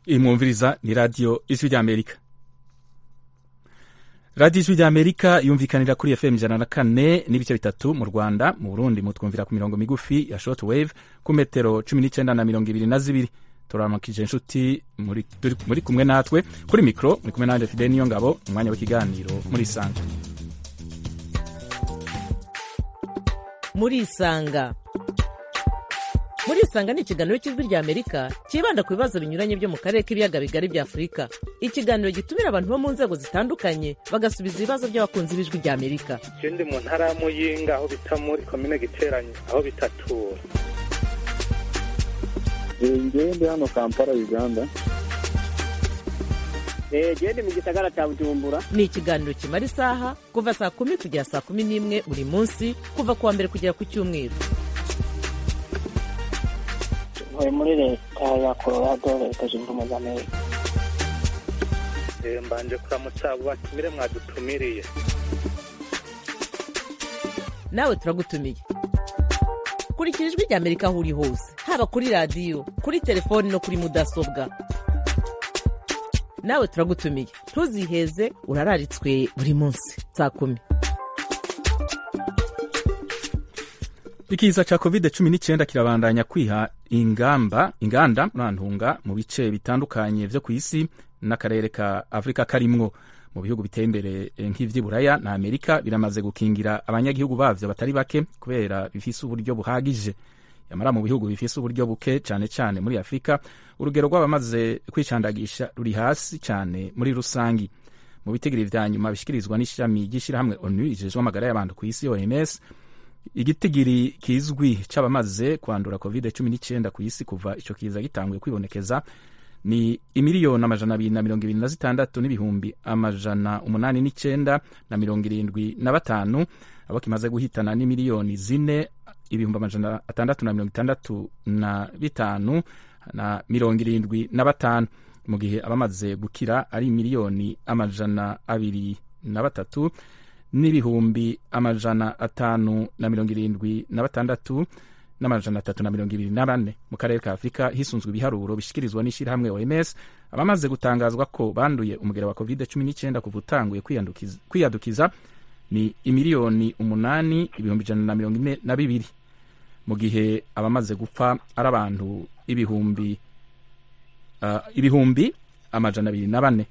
iyi mwumviriza ni radiyo ijwi ry'amerika radiyo ijwi ry'amerika yumvikanira kuri fm ijana na kane n'ibice bitatu mu rwanda mu burundi mutwumvira ku mirongo migufi ya short wave ku metero cumi n'icyenda na mirongo ibiri na zibiri turaramukije inshuti muri, muri kumwe natwe kuri mikoro muri kumwe nanjye fide niyo ngabo umwanya w'ikiganiro muri isanga muri isanga muri isanga ni ikiganiro cy'ijwi rya amerika cyibanda ku bibazo binyuranye byo mu karere k'ibiyaga bigari bya afurika ikiganiro gitumira abantu bo mu nzego zitandukanye bagasubiza ibibazo by'abakunzi b'ijwi rya amerika je ndi mu ntara ya muyinga aho bita muri komine giteranye aho bitatura ngewe ndi hano kampala uganda gende mu gisagara cya bujumbura ni ikiganiro kimara isaha kuva saa kumi kugera saa kumi n'imwe buri munsi kuva ku wa mbere kugera ku cyumweru ntuye muri leta ya colorado leta zunze ubumwe za amerika Eh, mbanje kuramutsa abo batumire mwadutumiriye nawe turagutumiye kurikira ijwi rya amerika aho uri hose haba kuri radiyo kuri telefoni no kuri mudasobwa nawe turagutumiye ntuziheze urararitswe buri munsi saa kumi ikiza ca covid cumi n'icyenda kirabandanya kwiha ingamba inganda murantunga mu bice bitandukanye vyo ku isi n'akarere ka afurika karimwo mu bihugu biteye imbere nk'ivy'iburaya na amerika biramaze gukingira abanyagihugu bavyo batari bake kubera bifise uburyo buhagije yamara mu bihugu bifise uburyo buke cane cane muri afurika urugero rw'abamaze kwicandagisha ruri hasi cane muri rusangi mu bitigiri vya nyuma bishikirizwa n'ishami ry'ishirahamwe onu rijejwe amagara y'abantu ku isi oms igitigiri kizwi c'abamaze kwandura covid cumi n'icyenda ku isi kuva ico kiza gitanguye kwibonekeza ni imiliyoni amajana abiri na mirongo ibiri na zitandatu n'ibihumbi amajana umunani n'icenda na mirongo irindwi na batanu abo kimaze guhitana ni miliyoni zine ibihumbi amajana atandatu na mirongo itandatu na bitanu na mirongo irindwi na batanu mu gihe abamaze gukira ari miliyoni amajana abiri na batatu n'ibihumbi amajana atanu na mirongo irindwi na batandatu n'amajana atatu na mirongo ibiri na bane mu karere ka afurika hisunzwe ibiharuro bishyikirizwa n'ishyirahamwe oms abamaze gutangazwa ko banduye umugera wa covid cumi n'icyenda kuva utanguye kwiyandukiza- kwiyadukiza ni imiliyoni umunani ibihumbi ijana na mirongo ine na bibiri mu gihe abamaze gupfa ari abantu ibihumbi uh, ibihumbi amajana abiri na bane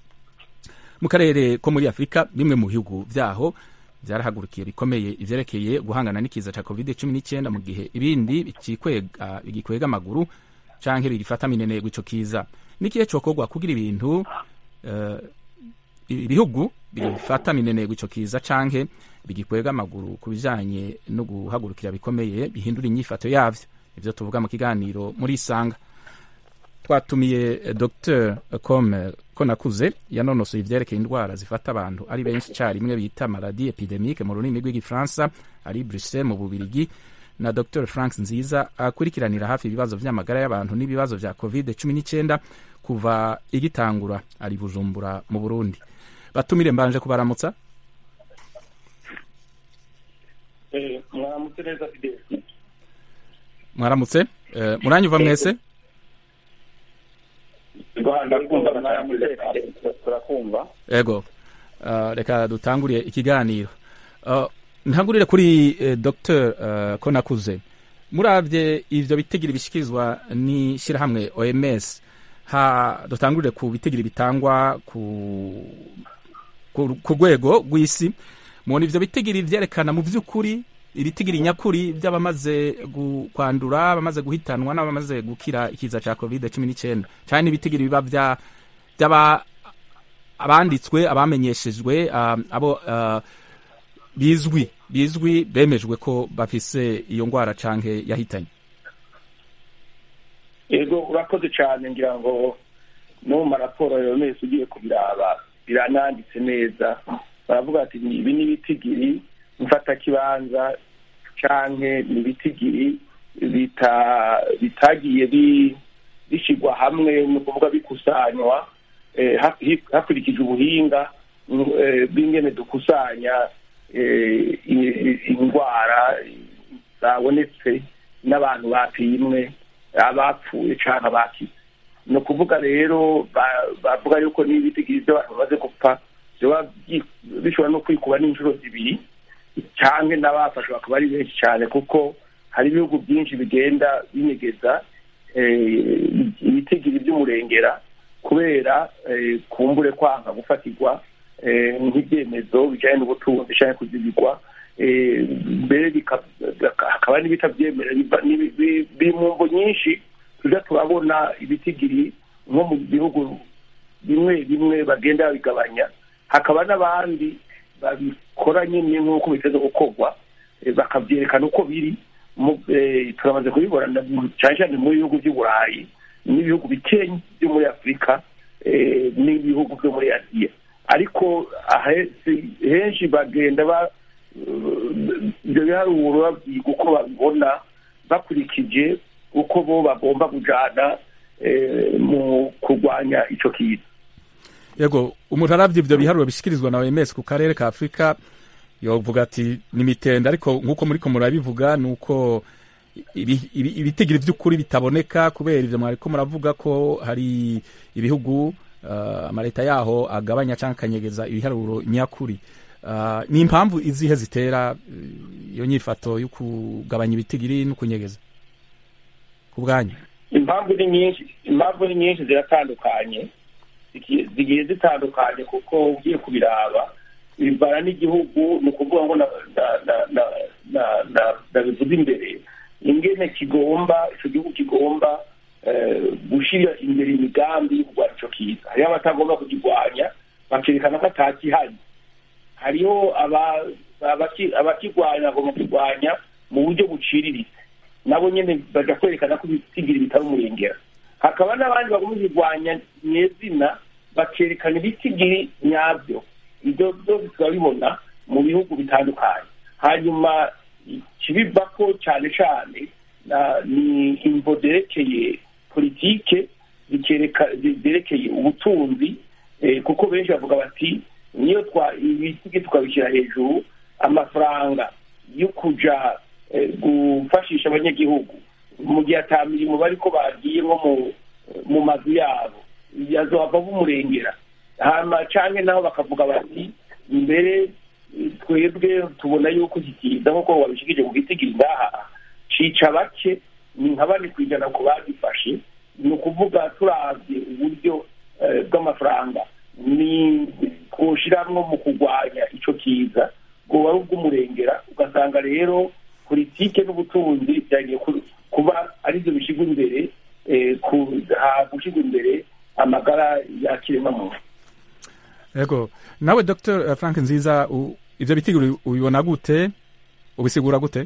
mu karere ko muri afurika bimwe mu bihugu vyaho vyarahagurukiye bikomeye ivyerekeye guhangana n'ikiza ca covid cumi n'icyenda mu gihe ibindi bikikwega bigikwega amaguru canke bigifata minenegwa ico kiza n'ikihe cokorwa kugira ibintu uh, ibihugu bifata minenegwa ico kiza canke bigikwega amaguru ku bijanye no guhagurukira bikomeye bihindura inyifato yavyo ivyo tuvuga mu kiganiro muri isanga twatumiye eh, dr com konakuze yanonosoye ivyerekeye indwara zifata abantu ari benshi carimwe bita maladi epidemique mu rurimi rw'igifaransa ari bruxelles mu bubirigi na dr frank nziza akurikiranira hafi ibibazo vy'amagara y'abantu n'ibibazo vya covid cumi n'icyenda kuva igitangura ari bujumbura mu burundi batumire mbanje kubaramutsa mwaramutse neza fideli mwaramutse eh, muranyuva mwese ndakumva mwaramutse turakumva ego uh, reka dutanguriye ikiganiro uh, ntangurire kuri eh, dr uh, konakuze muravye ivyo bitigiri bishikirizwa n'ishirahamwe oms ha dutangurire ku bitigiri bitangwa ku ku ku rwego rw'isi mubona ivyo bitigiri vyerekana mu vy'ukuri ibitigiri nyakuri vy'abamaze gu- kwandura abamaze guhitanwa n'abamaze gukira ikiza ca covid cumi n'icyenda canke n'ibitigiri biba vya vy'aba abanditswe abamenyeshejwe um, abo uh, bizwi bizwi bemejwe ko bafise iyo ngwara canke yahitanye yego urakoze cyane ngira ngo no mu maraporo yawe wese ugiye kubiraba birananditse neza baravuga ati "Ni- ibi ni ibitigiri mfatakibanza canke ni ibitigiri bita- bitagiye bi- bishyirwa hamwe ni ukuvuga bikusanywa eh, ha- hi- hakurikijwe ubuhinga mm, eh, bw'ingene dukusanya eh, i- i- indwara zabonetse n'abantu bapimwe abapfuye cyangwa abakize ni ukuvuga rero bavuga yuko n'ibitigiri by'abantu bamaze gupfa biba bishobora no kwikuba n'inshuro zibiri cyangwa n'abafashwe bakaba ari benshi cyane kuko hari ibihugu byinshi bigenda binyegeza ibitigiri by'umurengera kubera kumbure kwanga gufatirwa nk'ibyemezo bijyanye n'ubutunzi cyangwa kuzibigwa mbere hakaba n'ibitabyemera biri mu mbo nyinshi tujya turabona ibitigiri nko mu bihugu bimwe bimwe bagenda babigabanya hakaba n'abandi babikora nyine nk'uko biteze gukorwa bakabyerekana uko biri turamaze kubibona cyane cyane mu bihugu by'uburayi n'ibihugu bikenya byo muri afurika n'ibihugu byo muri aziya ariko henshi bagenda ibyo biharuro babyiga uko babibona bakurikije uko bo bagomba kujyana mu kurwanya icyo kintu yego umuntu arabye ibyo biharuro bishyikirizwa na oms ku karere ka afurika yavuga ati ni mitende ariko nk'uko muri ko murabivuga ni uko ibitigiri by'ukuri bitaboneka kubera ibyo mwari ko muravuga ko hari ibihugu amaleta yaho agabanya cyangwa akanyegeza ibiharuro nyakuri ni impamvu izihe zitera iyo nyifato yo kugabanya ibitigiri no kunyegeza ku bwanyu impamvu ni nyinshi impamvu ni nyinshi ziratandukanye zigiye zitandukanye kuko ugiye kubiraba bivana n'igihugu ni ukuvuga ngo ndabivuze imbere ingene kigomba icyo gihugu kigomba gushyira imbere imigambi yo kurwanya icyo kiza hariho abatagomba kukirwanya bakerekana ko atakihari hariho abakirwanya bagomba kurwanya mu buryo buciriritse nabo nyine bajya kwerekana ko ibitigiri bitari umurengera hakaba n'abandi bagomba kubirwanya nyezina bakerekana ibitigiri nyabyo ibyo byose turabibona mu bihugu bitandukanye hanyuma ikibiva ko cyane cyane ni imvo zerekeye politike zerekeye ubutunzi kuko benshi bavuga bati niyo ibitigi tukabishyira hejuru amafaranga yo kujya gufashisha abanyagihugu mu gihe ata mirimo bari ko bagiye nko mu mazu yabo yazovamo umurengera hanyuma cyangwa naho bakavuga bati mbere twebwe tubona yuko iki kiza nk'uko wabishikije mu gitigiri ngaha cica bake ni nka bane ku ijana ku bagifashe ni ukuvuga turabye uburyo bw'amafaranga ni kuwushyiramo mu kurwanya icyo kiza ngo wari ubw'umurengera ugasanga rero politike n'ubutunzi byagiye kuba aribyo bishyirwa imbere gushyirwa imbere amagara ya kiremwamuntu yego nawe dr frank nziza ibyo bitigiri ubibona gute ubisigura gute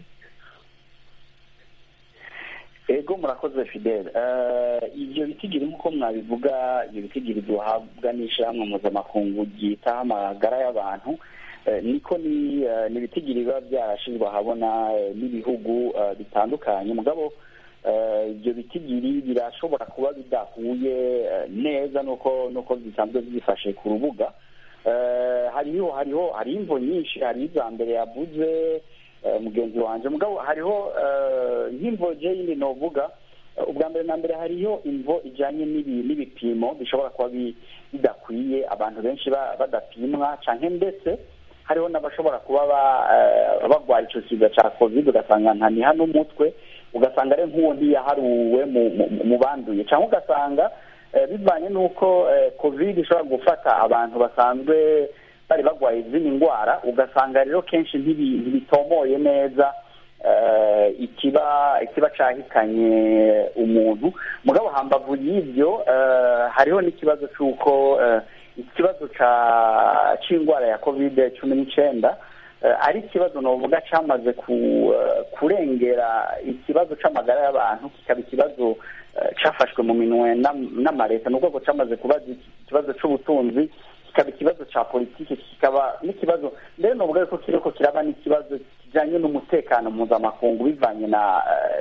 ego murakoze fidele ibyo bitigiri nk'uko mwabivuga ibyo bitigiri duhabwa n'ishyirahamwe mpuzamakungu ryitaho amagara y'abantu niko ni ibitigiri biba byarashyizwe ahabona n'ibihugu bitandukanye mugabo ibyo bitigiri birashobora kuba bidahuye neza nuko nuko bisanzwe byifashe ku rubuga hariho hariho hari imvo nyinshi hari iza mbere yavuze mugenzi wanjye mugabo hariho nk'imvo yindi novuga ubwa mbere na mbere hariho imvo ijyanye n'ibipimo bishobora kuba bidakwiye abantu benshi badapimwa cyangwa ndetse hariho n'abashobora kuba barwaye icyo kiza cya kovide ugasanga ntaniha n'umutwe ugasanga ari nk'uwo ntiyaharuwe mu banduye cyangwa ugasanga bivanye n'uko kovide ishobora gufata abantu basanzwe bari barwaye izindi ndwara ugasanga rero kenshi ntibitomoye neza ikiba ikiba cyahitanye umuntu mugabo hambavu y'ibyo hariho n'ikibazo cy'uko ikibazo cy'indwara ya kovide cumi n'icyenda ari ikibazo navuga cyamaze kurengera ikibazo cy'amagara y'abantu kikaba ikibazo cyafashwe mu minwe n'amaleta ni ubwoko cyamaze kuba ikibazo cy'ubutunzi kikaba ikibazo cya politiki kikaba n'ikibazo mbere navuga yuko kiriko kiraba n'ikibazo kijyanye n'umutekano mpuzamakungu bivanye na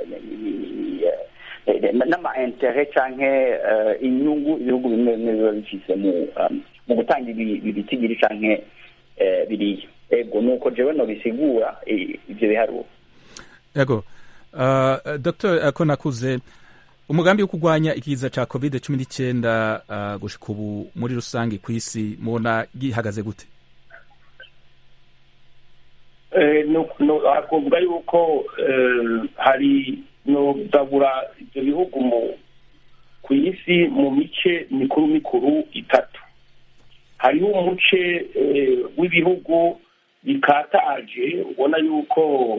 n'ama intere cyangwa inyungu ibihugu bimwe bimwe biba bifise mu gutanga ibi bitigiri cyangwa biriya ego nuko jewe no bisigura ibyo biharuro yego dr ko nakuze umugambi wo kurwanya ikiza ca covid cumi n'icyenda uh, gushika ubu muri rusange ku isi mubona gihagaze gute hakuvuga yuko hari nogabura ibyo bihugu mu ku isi mu mice mikuru mikuru itatu hariho umuce w'ibihugu bikataje ubona yuko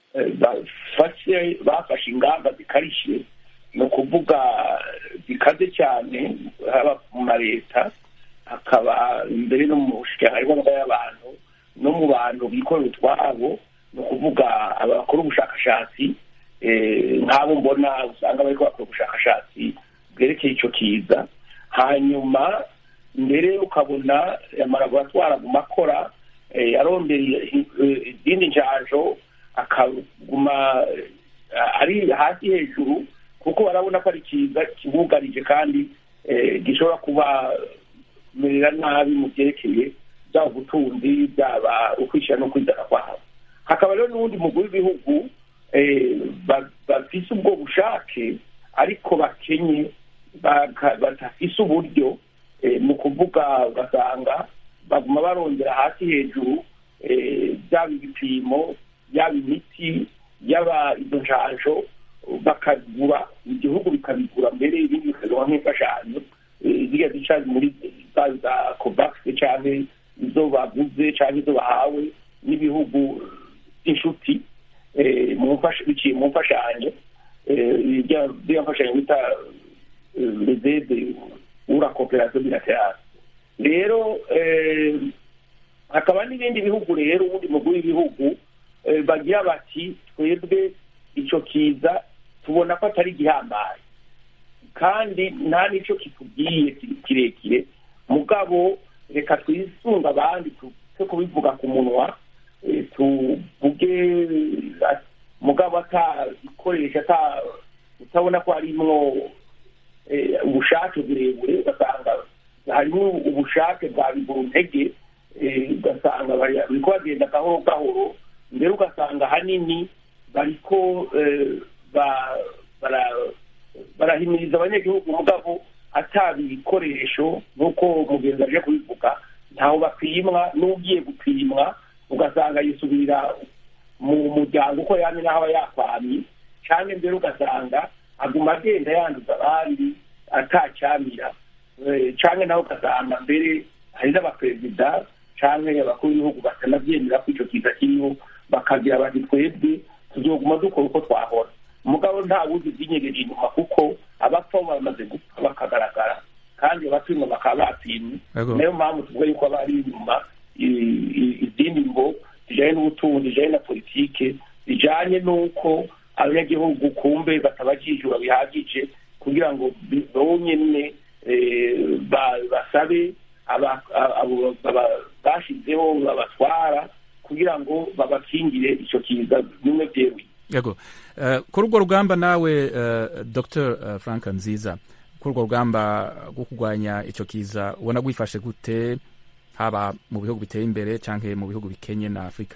bafashe ingamba zikarishye ni ukuvuga zikaze cyane haba mu ma leta hakaba mbere no mu bushikiranganji y'abantu no mu bantu bikorera utwabo ni ukuvuga abakora ubushakashatsi nk'abo mbona usanga bari bakora ubushakashatsi bwerekeye icyo kiza hanyuma mbere ukabona amalaboratwari aguma akora arondera izindi njanjo akaguma ari hasi hejuru kuko barabona ko ari kiza kibugarije kandi gishobora kubamerera nabi mu byerekeye byaba ubutunzi byaba ukwishyira no kwizana kwabo hakaba rero n'ubundi mugwi w'ibihugu bafise ubwo bushake ariko bakenye badafise uburyo mu kuvuga ugasanga baguma barongera hasi hejuru byaba ibipimo yaba imiti yaba izo njanjo bakagura igihugu bikabigura mbere ibindi bikagura nk'imfashanyo ziriya zica muri za kovakisi cyangwa izo baguze cyangwa izo bahawe n'ibihugu by'inshuti biciye mu mfashanyo ziriya mfashanyo bita rezede ura koperasiyo bilaterale rero hakaba n'ibindi bihugu rero ubundi mugwi w'ibihugu bagira bati twebwe icyo kiza tubona ko atari gihambaye kandi nta n'icyo kitubwiye kirekire mugabo reka twisunga abandi twe kubivuga ku munwa tuvuge mugabo atagikoresha utabona ko harimwo ubushake burebure ugasanga harimo ubushake bwa biguru ntege ugasanga bariko bagenda gahoro gahoro mbere ugasanga ahanini bariko barahimiriza abanyagihugu mugabo ataba ibikoresho nk'uko mugenzi aje kubivuga ntaho bapimwa n'ugiye gupimwa ugasanga yisubira mu muryango uko yamye n'aho aba yakwamye cyangwa mbere ugasanga aguma agenda yanduza abandi atacyamira cyangwa nawe ugasanga mbere hari n'abaperezida cyangwa abakuru b'ibihugu batanabyemera ko icyo kiza kiriho bakagira bati twebwe tuzoguma dukora uko twahora umugabo nta wuzi byinyegeje inyuma kuko abapfa bamaze gupfa bakagaragara kandi abapimwa bakaba bapimwe niyo mpamvu tuvuga yuko aba ari inyuma izindi ngo zijyanye n'ubutunzi zijyanye na politike zijyanye n'uko abanyagihugu kumbe batabajijura bihagije kugira ngo bonyine basabe bashyizeho babatwara kugira ngo babakingire icyo kiza bimwe byeruye yego kuri urwo rugamba nawe dr frank nziza kuri urwo rugamba rwo kurwanya icyo kiza ubona rwifashe gute haba mu bihugu biteye imbere cyangwa mu bihugu bikenye na afurika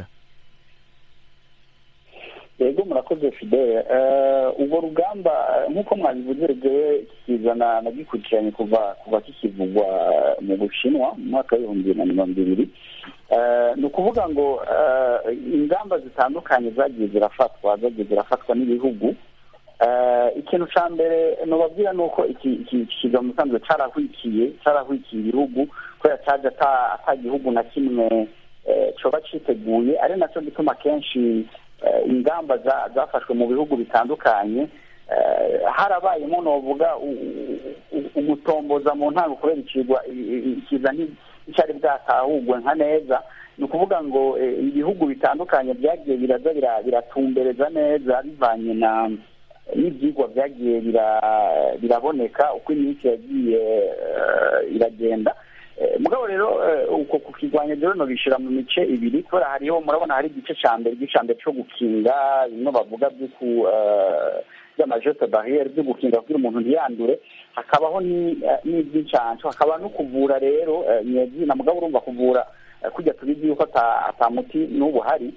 yego murakoze fidele urwo rugamba nk'uko mwabivuze ryewe kizana nagikurikiranye kuva kuva kikivugwa mu bushinwa mu mwaka w'ibihumbi bibiri na mirongo ibiri ni ukuvuga ngo ingamba zitandukanye zagiye zirafatwa zagiye zirafatwa n'ibihugu ikintu cya mbere nubabwira ni uko iki kiza mu musanzwe cyarahwikiye cyarahwikiye ibihugu kubera cyaje ata gihugu na kimwe coba cyiteguye ari nacyo gituma kenshi ingamba zafashwe mu bihugu bitandukanye harabayemo novuga umutomboza mu ntango kubera ikigwa ikiza nticyari bwatahugwe nka neza ni ukuvuga ngo ibihugu bitandukanye byagiye biraza biratumbereza neza bivanye na n'ibyigwa byagiye biraboneka uko iminsi yagiye iragenda mugabo rero uko kukirwanya rero no bishyira mu mice ibiri kubera hariho murabona hari igice cya mbere igice cya mbere cyo gukinga bimwe bavuga by'amajote bariyeri byo gukinga kugira umuntu ntiyandure hakabaho n'iby'incansho hakaba no kuvura rero nyezina mugabo urumva kuvura kujya tubizi yuko atamuti n'ubu hari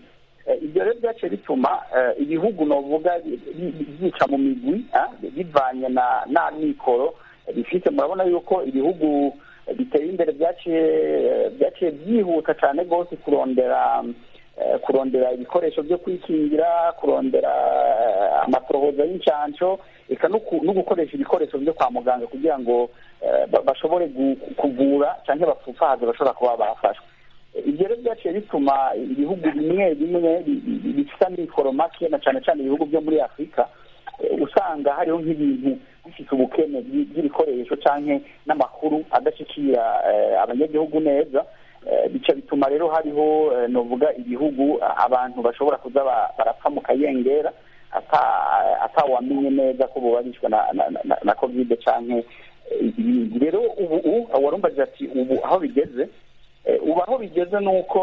ibyo rero byaciye bituma ibihugu novuga byica mu migwi bivanye na n'amikoro bifite murabona yuko ibihugu biteye imbere byaciye byaciye byihuta cyane rwose kurondera kurondera ibikoresho byo kwikingira kurondera amatohoza y'incansho eka no gukoresha ibikoresho byo kwa muganga kugira ngo bashobore kuvura cyangwa bapfufahaze bashobora kuba bafashwe ibyo rero byaciye bituma ibihugu bimwe bimwe bifite amikoro make na cyane cyane ibihugu byo muri afurika usanga hariho nk'ibintu bifite ubukene bw'ibikoresho cyangwa n'amakuru adashyikira abanyagihugu neza bica bituma rero hariho novuga ibihugu abantu bashobora kuza barapfa mu kayengera atawamenye neza ko bubarishwa na kovide cyangwa ibindi rero ubu warumbaje ati ubu aho bigeze ubu aho bigeze ni uko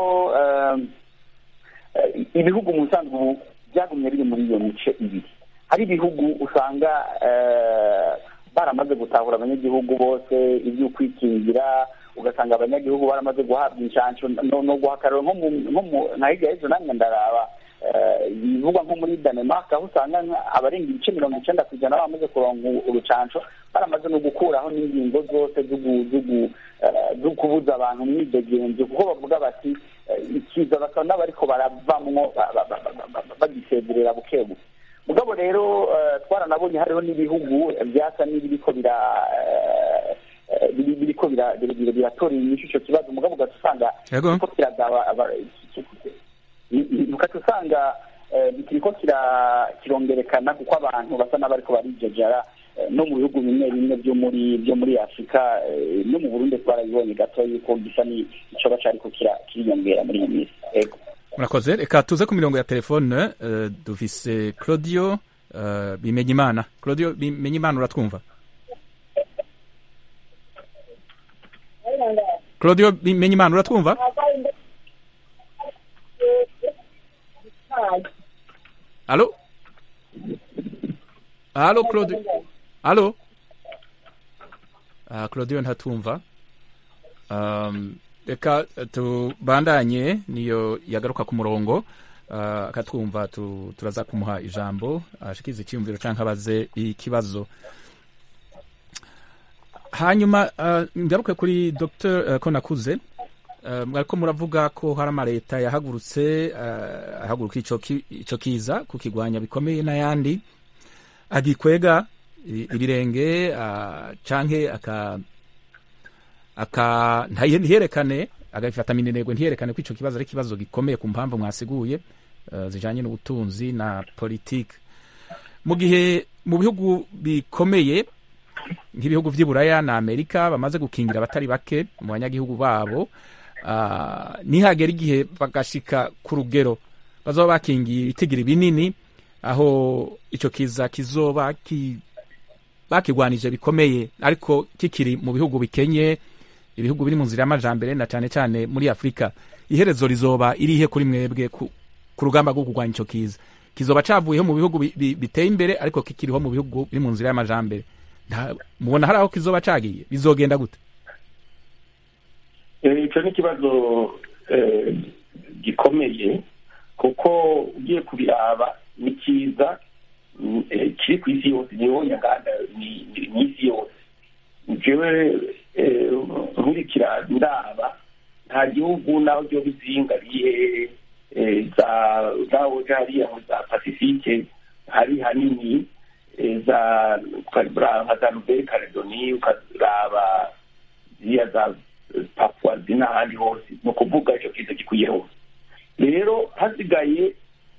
ibihugu mu busanzwe ubu byagumye biri muri iyo mice ibiri hari ibihugu usanga baramaze gutahura abanyagihugu bose ibyo kwikingira ugasanga abanyagihugu baramaze guhabwa inshansho no guhakarira nka hirya y'ejo nanjye ndaraba bivugwa nko muri danemark aho usanga abarenga ibice mirongo icyenda ku ijana bamaze kuronga urucansho baramaze no gukuraho n'ingingo zose zo kubuza abantu umwidegenzi kuko bavuga bati ikiza bakaba n'abariko baravamwo bagisezerera buke buke mugabo rero twaranabonye hariho n'ibihugu byasa n'ibiriko bira biriko biratora inyishu icyo kibazo mugabo ugaca usanga kiriko kiragaba ugaca usanga kiriko kirongerekana kuko abantu basa n'abariko barijejara no mu bihugu bimwe bimwe byo muri byo muri afurika no mu burundi twarabibonye gato yuko gisa n'icoba cariko kiriyongera muri iyi minsi ego murakoze reka tuze ku mirongo ya telefone dufise claudio bimenya imana claudio bimenya imana uratwumva claudio bimenya imana uratwumva alo alo claudio alo uh, claudio ntatumva um, reka tubandanye niyo yagaruka ku murongo akatwumva turaza kumuha ijambo ashikiza icyiyumviro cyangwa abaze ikibazo hanyuma ngaruke kuri dr konakuze mwariko muravuga ko hari amaleta yahagurutse ahaguruka icyo kiza kukigwanya bikomeye n'ayandi agikwega ibirenge canke aka aka ntiherekane agafata minenegwe ntiyerekane ko icyo kibazo ari ikibazo gikomeye ku mpamvu mwasiguye uh, zijanye n'ubutunzi na politike mu gihe mu bihugu bikomeye nk'ibihugu vy'iburaya na amerika bamaze gukingira abatari bake mu banyagihugu babo uh, nihagera igihe bagashika ku rugero bazoba bakingiye ibitigiri binini aho ico kiza kizoba ki bakigwanije bikomeye ariko kikiri mu bihugu bikenye ibihugu biri mu nzira y'amajambere na cyane cyane muri afurika iherezo rizoba irihe kuri mwebwe ku, ku rugamba rwo kurwanya icyo kiza kizoba cavuyeho mu bihugu bi, bi, biteye imbere ariko kikiriho mu bihugu biri mu nzira y'amajambere mubona hari aho kizoba cagiye bizogenda gute icyo ni ikibazo gikomeye kuko ugiye kubiraba ni cyiza kiri ku isi yose niho nyaganda ni isi yose jewe nkurikira ndaba nta gihugu naho byo bizingariye za naho hariya za pasifike hari hanini za nka za nuberi karedoni ukaraba ziriya za papua n'ahandi hose ni ukuvuga icyo kiza gikwiye hose rero hasigaye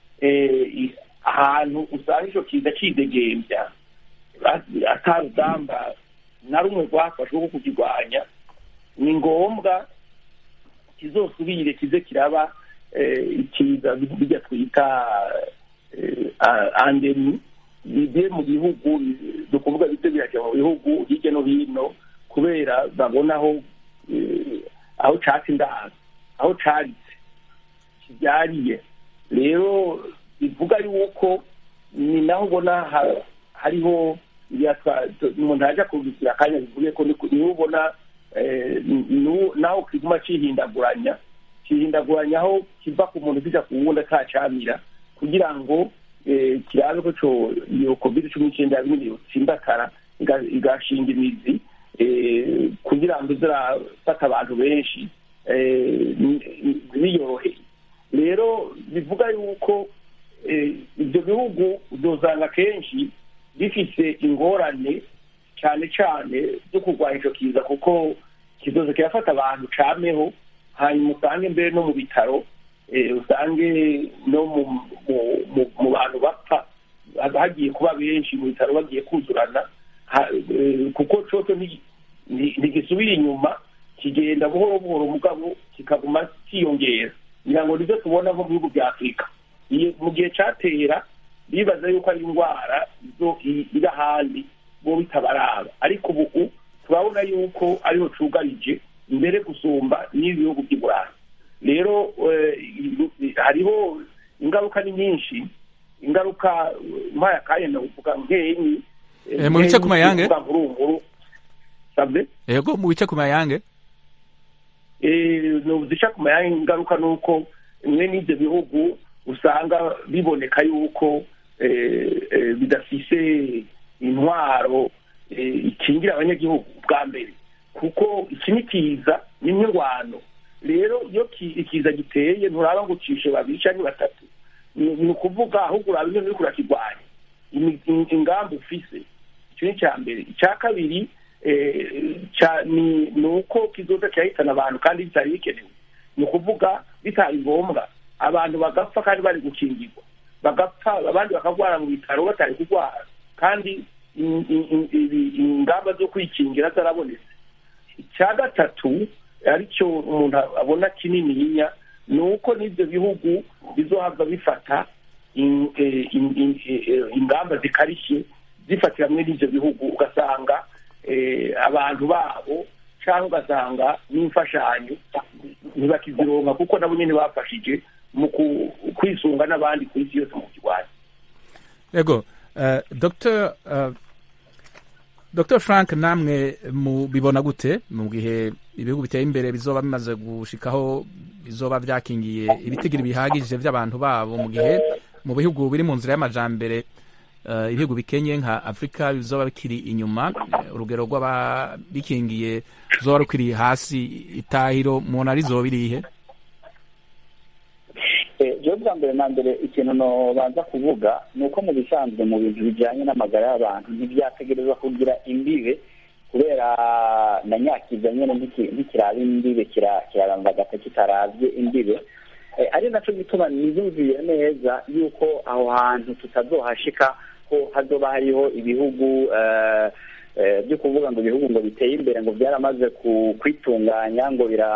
ahantu usanga icyo kiza kidegembya atarugamba na rumwe rwafashwe rwo kukirwanya ni ngombwa kizosubire kize kiraba ikiza bijya twita andemi bigiye mu bihugu ni ukuvuga bito birajya mu bihugu hirya no hino kubera babona aho aho catse indaro aho caritse kibyariye rero bivuga yuko ni naho ubona hariho umuntu ajya kubisira akanya bivuye ko niho ubona naho kiguma cihindaguranya kihindaguranya aho kiva ku muntu kijya ku wundi atacamira kugira ngo eh, kirabe ko co iyo covid cumi n'icyenda yabimwe yotsindakara iga- igashinga imizi eh, kugira ngo izirafata abantu benshi eh, ni- ni- biyoroheye rero bivuga yuko eh, ibyo bihugu uzosanga kenshi bifise ingorane cyane cyane zo kurwanya icyo kiza kuko kizoza kirafata abantu cameho hanyuma usange mbere no mu bitaro eh, usange no mu mu- mu- mu bantu bapfa haba hagiye kuba benshi mu bitaro bagiye kuzurana Ha- eh, kuko coco nti- nti- ntigisubira inyuma kigenda buhoro buhoro mugabo kikaguma kiyongera ngira ngo nibyo tubona nko mu bihugu bya afurika Iyo- mu gihe catera bibaza yuko ari indwara izo i- iri ahandi bo bitabaraba ariko ubu turabona yuko ariho cugarije mbere gusumba n'ibi bihugu by'i burayi rero eh, i- hariho ingaruka ni nyinshi ingaruka mpaye akanya ndavuga nkenyi Eh, mu bice ku mayange? nkuru sabwe yego mu bice ku mayange zica ku mayange ingaruka ni uko bimwe n'ibyo bihugu usanga biboneka yuko eh, eh, bidafise intwaro eh, ikingira abanyagihugu bwa mbere kuko iki ni kiza ni nk'ingwano rero iyo ki- ikiza giteye nturaba ngo ucishe babiri cyangwa batatu ni ni ukuvuga ahubwo uraba ingene uriko urakirwanya imi- in- ingamba ufise icyo ni icya mbere icya kabiri eh, ca- ni ni uko kizoza kirahitana abantu kandi bitari bikenewe ni ukuvuga bitari ngombwa abantu bagapfa kandi bari gukingirwa bagapfa abandi bakagwara mu bitaro batari kurwara kandi in- in- in- ibi- ingamba zo kwikingira zarabonetse icya gatatu aricyo umuntu abona kinininya ni uko n'ibyo bihugu bizohava bifata in- eh, in- in- eh, ingamba zikarishye zifatira muri n'ibyo bihugu ugasanga eh, abantu babo cyangwa ugasanga n'imfashanyo ntibakizironka kuko nabo nyine bafashije mu ku- kwisunga n'abandi ku isi yose mu kirwanya yego uh, dr uh, dr frank namwe mubibona gute mu gihe ibihugu biteye imbere bizoba bimaze gushikaho bizoba byakingiye ibitigiri bihagije by'abantu babo mu gihe mu bihugu biri mu nzira y'amajambere uh, ibihugu bikenye nka afurika bizoba bikiri inyuma uh, urugero rw'ababikingiye ruzoba rukiri hasi itahiro mubona rizoba irihe jewe bwa mbere na mbere ikintu nobanza kuvuga ni uko mu bisanzwe mu bintu bijyanye n'amagara y'abantu ntibyategerezwa kugira imbibe kubera na nyakiza nyine ntiki- ntikiraba imbibe kira- kirarambagata kitarabye imbibe Eh, ari naco gituma niyumviye neza yuko aho hantu tutazohashika ko hazoba hariho ibihugu eh, eh, byo kuvuga ngo ibihugu ngo biteye imbere ngo byaramaze ku- kwitunganya ngo bira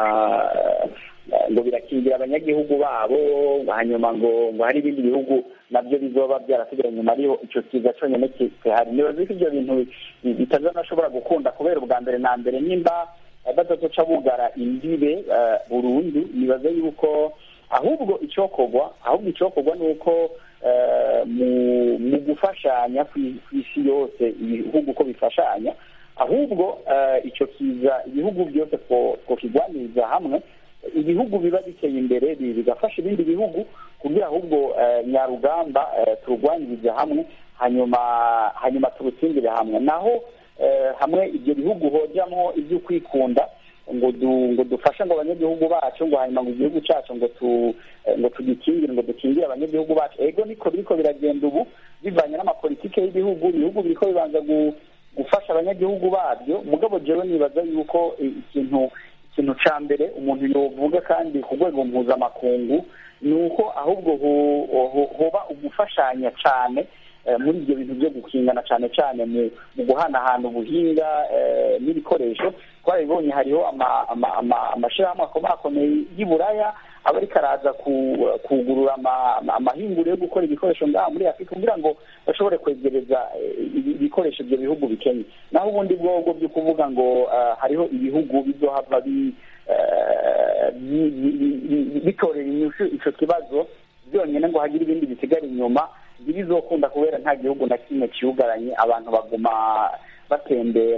ngo birakingira abanyagihugu babo hanyuma ngo ngo hari ibindi bihugu nabyo bizoba byarasigaye inyuma ariho icyo kiza cyonyine ki- gihari nibaza ko ibyo bintu bi- bitazanashobora gukunda kubera ubwa mbere na mbere nimba eh, batazoca bugara imbibe eh, burundu nibaza yuko ahubwo icyokorwa ahubwo icyokorwa ni uko eh, mu- mu gufashanya ku ku isi yose ibihugu uko bifashanya ahubwo eh, icyo kiza ibihugu byose two- twokigwaniriza hamwe ibihugu biba biteye imbere bi- bigafasha ibindi bihugu kugira ahubwo eh, nyarugamba eh, turugwanirize hamwe hanyuma hanyuma turutsindire hamwe naho eh, hamwe ibyo bihugu hojyamo ibyo kwikunda ngo du, ngo dufashe ngo abanyagihugu bacu ngo hanyuma ngo igihugu cyacu ngo tu eh, ngo tugikingire ngo dukingire abanyagihugu bacu ego niko biriko biragenda ubu bivanye n'amapolitike y'ibihugu ibihugu biriko bibanza gu, gufasha abanyagihugu babyo mugabo jewe nibaza yuko i- ikintu ikintu ca mbere umuntu yovuga kandi ku rwego mpuzamakungu ni uko ahubwo ho- ho- hoba ugufashanya cane eh, muri ibyo bintu byo gukingana cyane cyane mu mu guhanahana ubuhinga eh, n'ibikoresho twarabibonye hariho ama- ama- ama- amashirahamwe akomakomeye y'i buraya aba ariko araza ku- kugurura ama- ama- amahinguriro yo gukora ibikoresho ngaha muri afurika kugira ngo bashobore kwegereza eh, ibi- ibikoresho ibyo bihugu bikenye naho ubundi bwobwo byo kuvuga ngo eh, hariho ibihugu bizohava bi- eh, bi- bi- bi- bi- bitorera inyishu ico kibazo byonyine ngo hagire ibindi bisigara inyuma ntibizokunda kubera nta gihugu na kimwe kiyugaranye abantu baguma batembera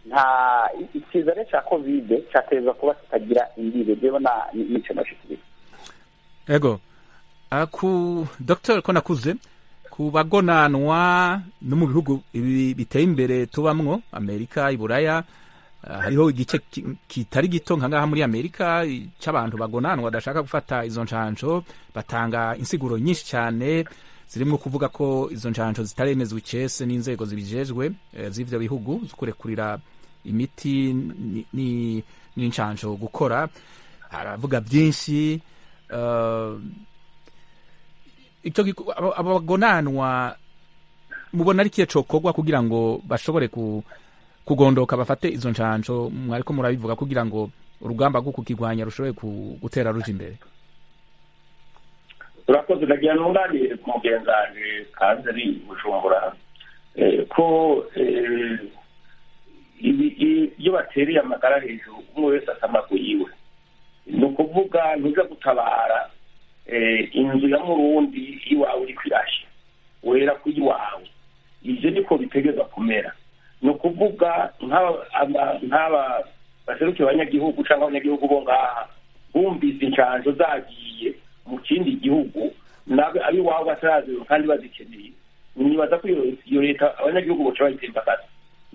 nta ikiza rero cya kovide cyateza kuba kitagira imbibe rero n'icyo nashikiriza ego uh, ku dr ko nakuze ku bagonanwa no mu bihugu ibi biteye imbere tubamwo amerika iburaya uh, hariho igice kitari gito nka ngaha muri amerika cy'abantu bagonanwa badashaka gufata izo nshansho batanga insiguro nyinshi cyane zirimo kuvuga ko izo nshansho zitaremezwa icese n'inzego zibijejwe uh, z'ivyo bihugu zo kurekurira imiti n'inshansho gukora haravuga byinshi icyo abagonanwa mubona ari kiye cokorwa kugira ngo bashobore kugondoka bafate izo nshansho mwariko murabivuga kugira ngo urugamba rwo kukigwanya rushobore gutera ruja imbere urakoze ndagira nunganire ku mugenzanje kazi ari bujumbura ko iyo batereye amagara hejuru umwe wese asamagu yiwe ni ukuvuga ntuza gutabara inzu ya murundi iwawe uri kwirashya wera ku iwawe ibyo niko bitegeza kumera ni ukuvuga nk'aba baserukiye abanyagihugu cyangwa abanyagihugu bo ngaha bumvise inshanjo zagiye mu kindi gihugu ab'iwabo bataraziwe kandi bazikeneye nibaza ko iyo leta abanyagihugu baca bayitembagaza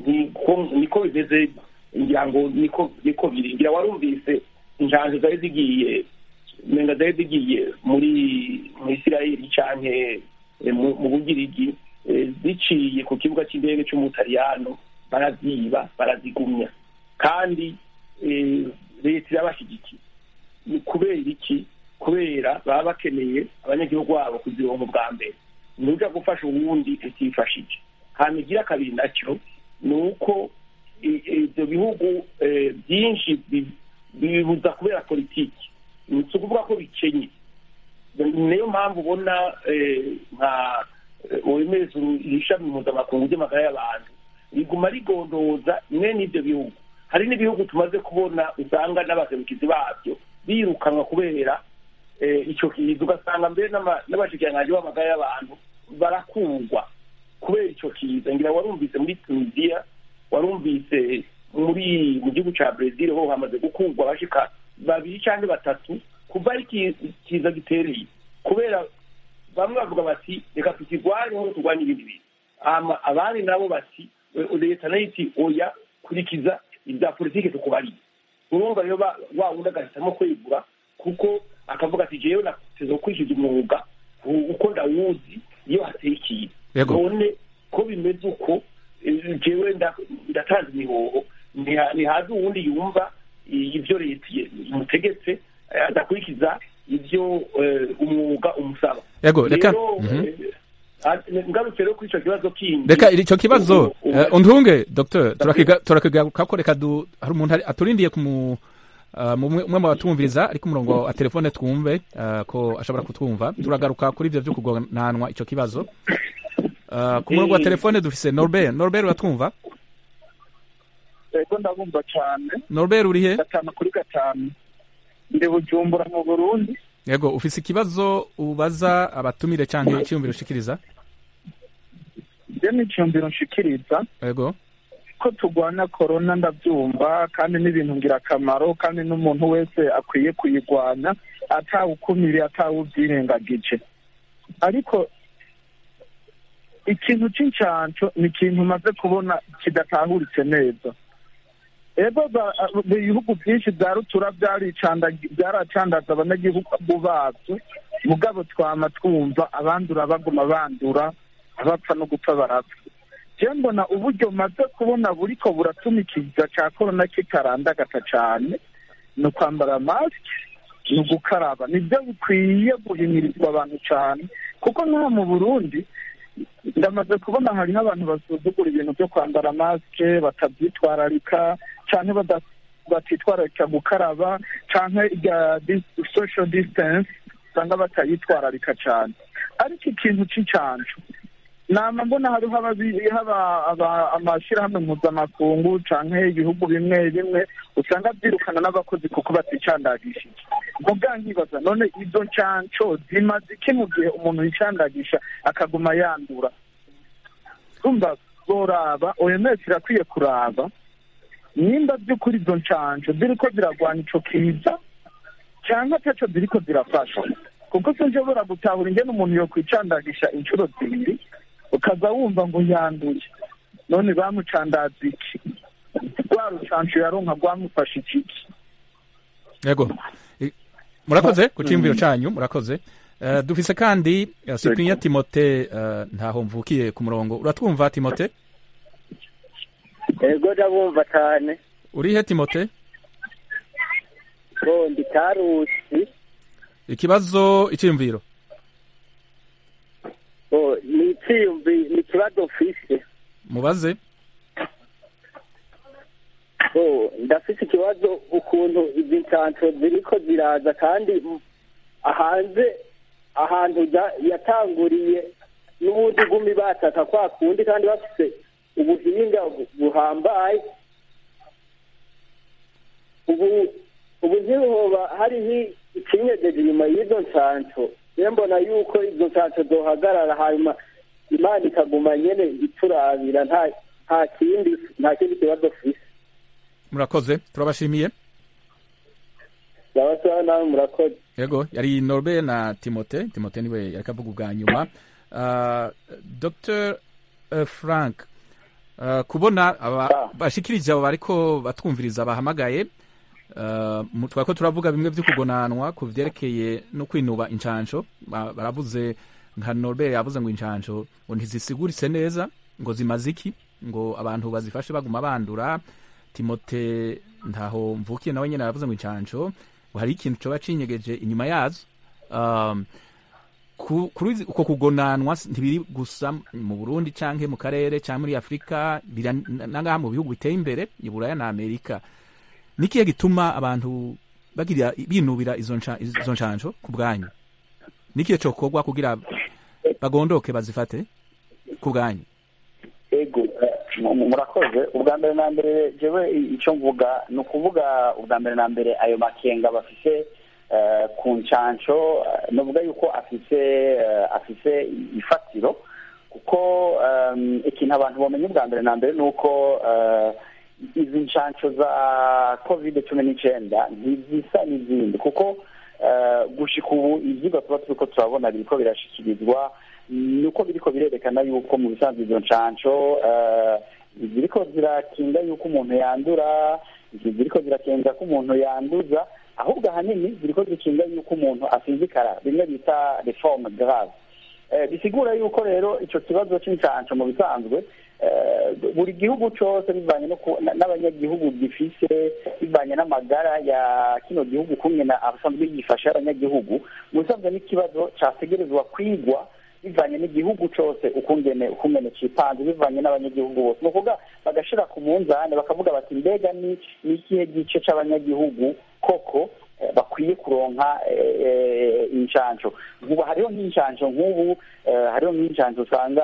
niko bimeze ngira ngo niko niko biri ngira warumvise inshanjo zari zigiye nenga zari zigiye muri mu isirayeli canke mu bugirigi ziciye ku kibuga cy'indege cy'umutaliyano baraziba barazigumya kandi leta irabashyigikiye ni kubera iki kubera baba bakeneye abanyagihugu babo kuzironka bwa mbere ntuja gufasha uwundi utifashije hanyuma igira kabiri nacyo ni uko ibyo bihugu byinshi bibuza kubera politiki ni ukuvuga ko bikenye niyo mpamvu ubona nka wemeza ishami mpuzamakungu ry'amagara y'abantu riguma rigondoza imwe n'ibyo bihugu hari n'ibihugu tumaze kubona usanga n'abaserukizi babyo birukanwa kubera icyo kiza ugasanga mbere n'abashikiranganji b'amagara y'abantu barakurwa kubera icyo kiza ngira warumvise muri tunisiya warumvise muri mu gihugu cya brezil ho hamaze gukurwa abashika babiri cyangwa batatu kuva ari kiza gitereye kubera bamwe bavuga bati reka tukirwanye nk'uko turwanya ibindi bintu abandi nabo bati leta nayo iti oya kurikiza ibya politiki tukubariye urumva rero wa wundi agahitamo kwegura kuko akavuga ati jewe nateze gukurikiza umwuga uko ndawuzi iyo hateye ikintu none ko bimeze uko jewe ndatanze imihoho ntihaze uwundi yumva ibyo leta imutegetse adakurikiza ibyo umwuga umusaba yego reka ngarutse rero kuri icyo kibazo kindi reka icyo kibazo undunge dr turakigaruka ko reka hari umuntu aturindiye ku umwe mu batumviriza ari ku murongo wa telefone twumve ko ashobora kutwumva turagaruka kuri ibyo byo kugonanwa icyo kibazo ku murongo wa telefone dufise norbert norbert uratwumva yego ndabumva cyane norbert uri he gatanu kuri gatanu ndi bujumbura mu burundi yego ufise ikibazo ubaza abatumire cyangwa icyiyumviro ushikiriza ibyo ni icyiyumviro nshikiriza yego ko turwanya korona ndabyumva kandi n'ibintu ngirakamaro kandi n'umuntu wese akwiye kuyirwanya atawukumiriye atawubyirengagije ariko ikintu cy'incanco ni ikintu umaze kubona kidatahuritse neza ego ibihugu byinshi bya rutura byaracandaza abanyagihugu babyo mugabo twama twumva abandura baguma bandura abapfa no gupfa barapfa je mbona uburyo maze kubona buriko buratuma ikiza ca korona kitarandagata cane ni ukwambara masike ni ugukaraba nibyo bikwiye guhimirizwa abantu cane kuko nk'aha mu burundi ndamaze kubona hariho abantu basuzugura ibintu byo kwambara masike batabyitwararika cyane batitwararika gukaraba cyangwa irya social distance usanga batayitwararika cyane ariko ikintu cy'incanco nama mbona hariho haba amashyirahamwe mpuzamakungu cyangwa ibihugu bimwe bimwe usanga byirukana n'abakozi kuko baticandagishije mvuga nkibaza none izo ncanco zimaze iki mu gihe umuntu yicandagisha akaguma yandura urumva zoraba oms irakwiye kuraba nimba by'ukuri izo nshanjo ziriko ziragwanya ico kiza cyangwa ataco ziriko zirafasha kuko sinshobora gutahura ingene umuntu yokwicandagisha inshuro zibiri ukaza wumva ngo yanduye none bamucandaza iki rwa rucanco yaronka rwamufasha ikiki yego I- murakoze ku cyiyumviro cyanyu murakoze Eh, dufise kandi uh, cyprien timote eh, ntaho mvukiye ku murongo uratwumva timote ego ndabumva cyane urihe timote ngo ndi karusi ikibazo icyiyumviro ngo ni icyiyumvi ni ikibazo mfise mubaze ngo ndafise ikibazo ukuntu izi nsanso ziriko ziraza kandi m- hanze ahantu za- yatanguriye n'ubundi gumi bataka kwa kundi kandi bafise ubuhinga bu- buhambaye ubu ubu ntihoba hariho ikinyegeje inyuma y'izo nsanso rero mbona yuko izo nsanso zohagarara hanyuma imana ikaguma nyene iturabira nta nta kindi nta kindi kibazo fise murakoze turabashimiye ndabasaba nawe murakoze yego yari norbe na timote timote niwe yariko avuga ubwa nyuma uh, dr uh, frank uh, kubona aba bashikirije abo bariko batwumviriza bahamagaye uh, mu- twariko turavuga bimwe vyo kugonanwa ku vyerekeye no kwinuba incanco Ba- baravuze nka norbert yavuze ngo incanco ngo ntizisiguritse neza ngo zimaze iki ngo abantu bazifashe baguma bandura timote ntaho mvukiye nawe nyene aravuze ngo incanco ngo hari ikintu coba cinyegeje inyuma yazo um, ku- kuri izi- uko kugonanwa s- ntibiri gusa mu burundi canke mu karere canke muri afurika bira nangaha mu bihugu biteye imbere i buraya na amerika nikihe gituma abantu bagira binubira izo nca- izo ncanco ku bwanyu nikihe cokorwa kugira bagondoke bazifate ku bwanyu ego eh, mu- murakoze ubwa mbere na mbere jewe i- icyo mvuga ni ukuvuga ubwa mbere na mbere ayo makenga bafise eh, ku ncanco eh, novuga yuko afise eh, afise ifatiro kuko em, ikintu abantu bamenye ubwa mbere na mbere ni uko eh, izi ncanco za covid cumi n'icyenda ntizisa n'izindi kuko eh, gushika ubu ivyigwa tuba turiko turabona biriko birashikirizwa nuko biriko birerekana yuko mu bisanzwe izo ncanco eh, ziriko zirakinga yuko umuntu yandura ziriko zirakinga ko umuntu yanduza ahubwo ahanini ziriko zikinga yuko umuntu asinzikara bimwe bita reforme grave Eh, bisigura yuko rero ico kibazo c'incanco mu bisanzwe eh, buri gihugu cose bivanye no ku- na- n'abanyagihugu gifise bivanye n'amagara ya kino gihugu kumwe na abasanzwe yifasha abanyagihugu mu bisanzwe n'ikibazo categerezwa kwigwa bivanye n'igihugu cose ukungene ukungene cipanze bivanye n'abanyagihugu bose ni ukuvuga bagashira ku munzane bakavuga bati mbega ni ni ikihe gice c'abanyagihugu koko eh, bakwiye kuronka eh, eh, incanco ubu hariho nk'incanco nk'ubu eh, hariho nk'incanco usanga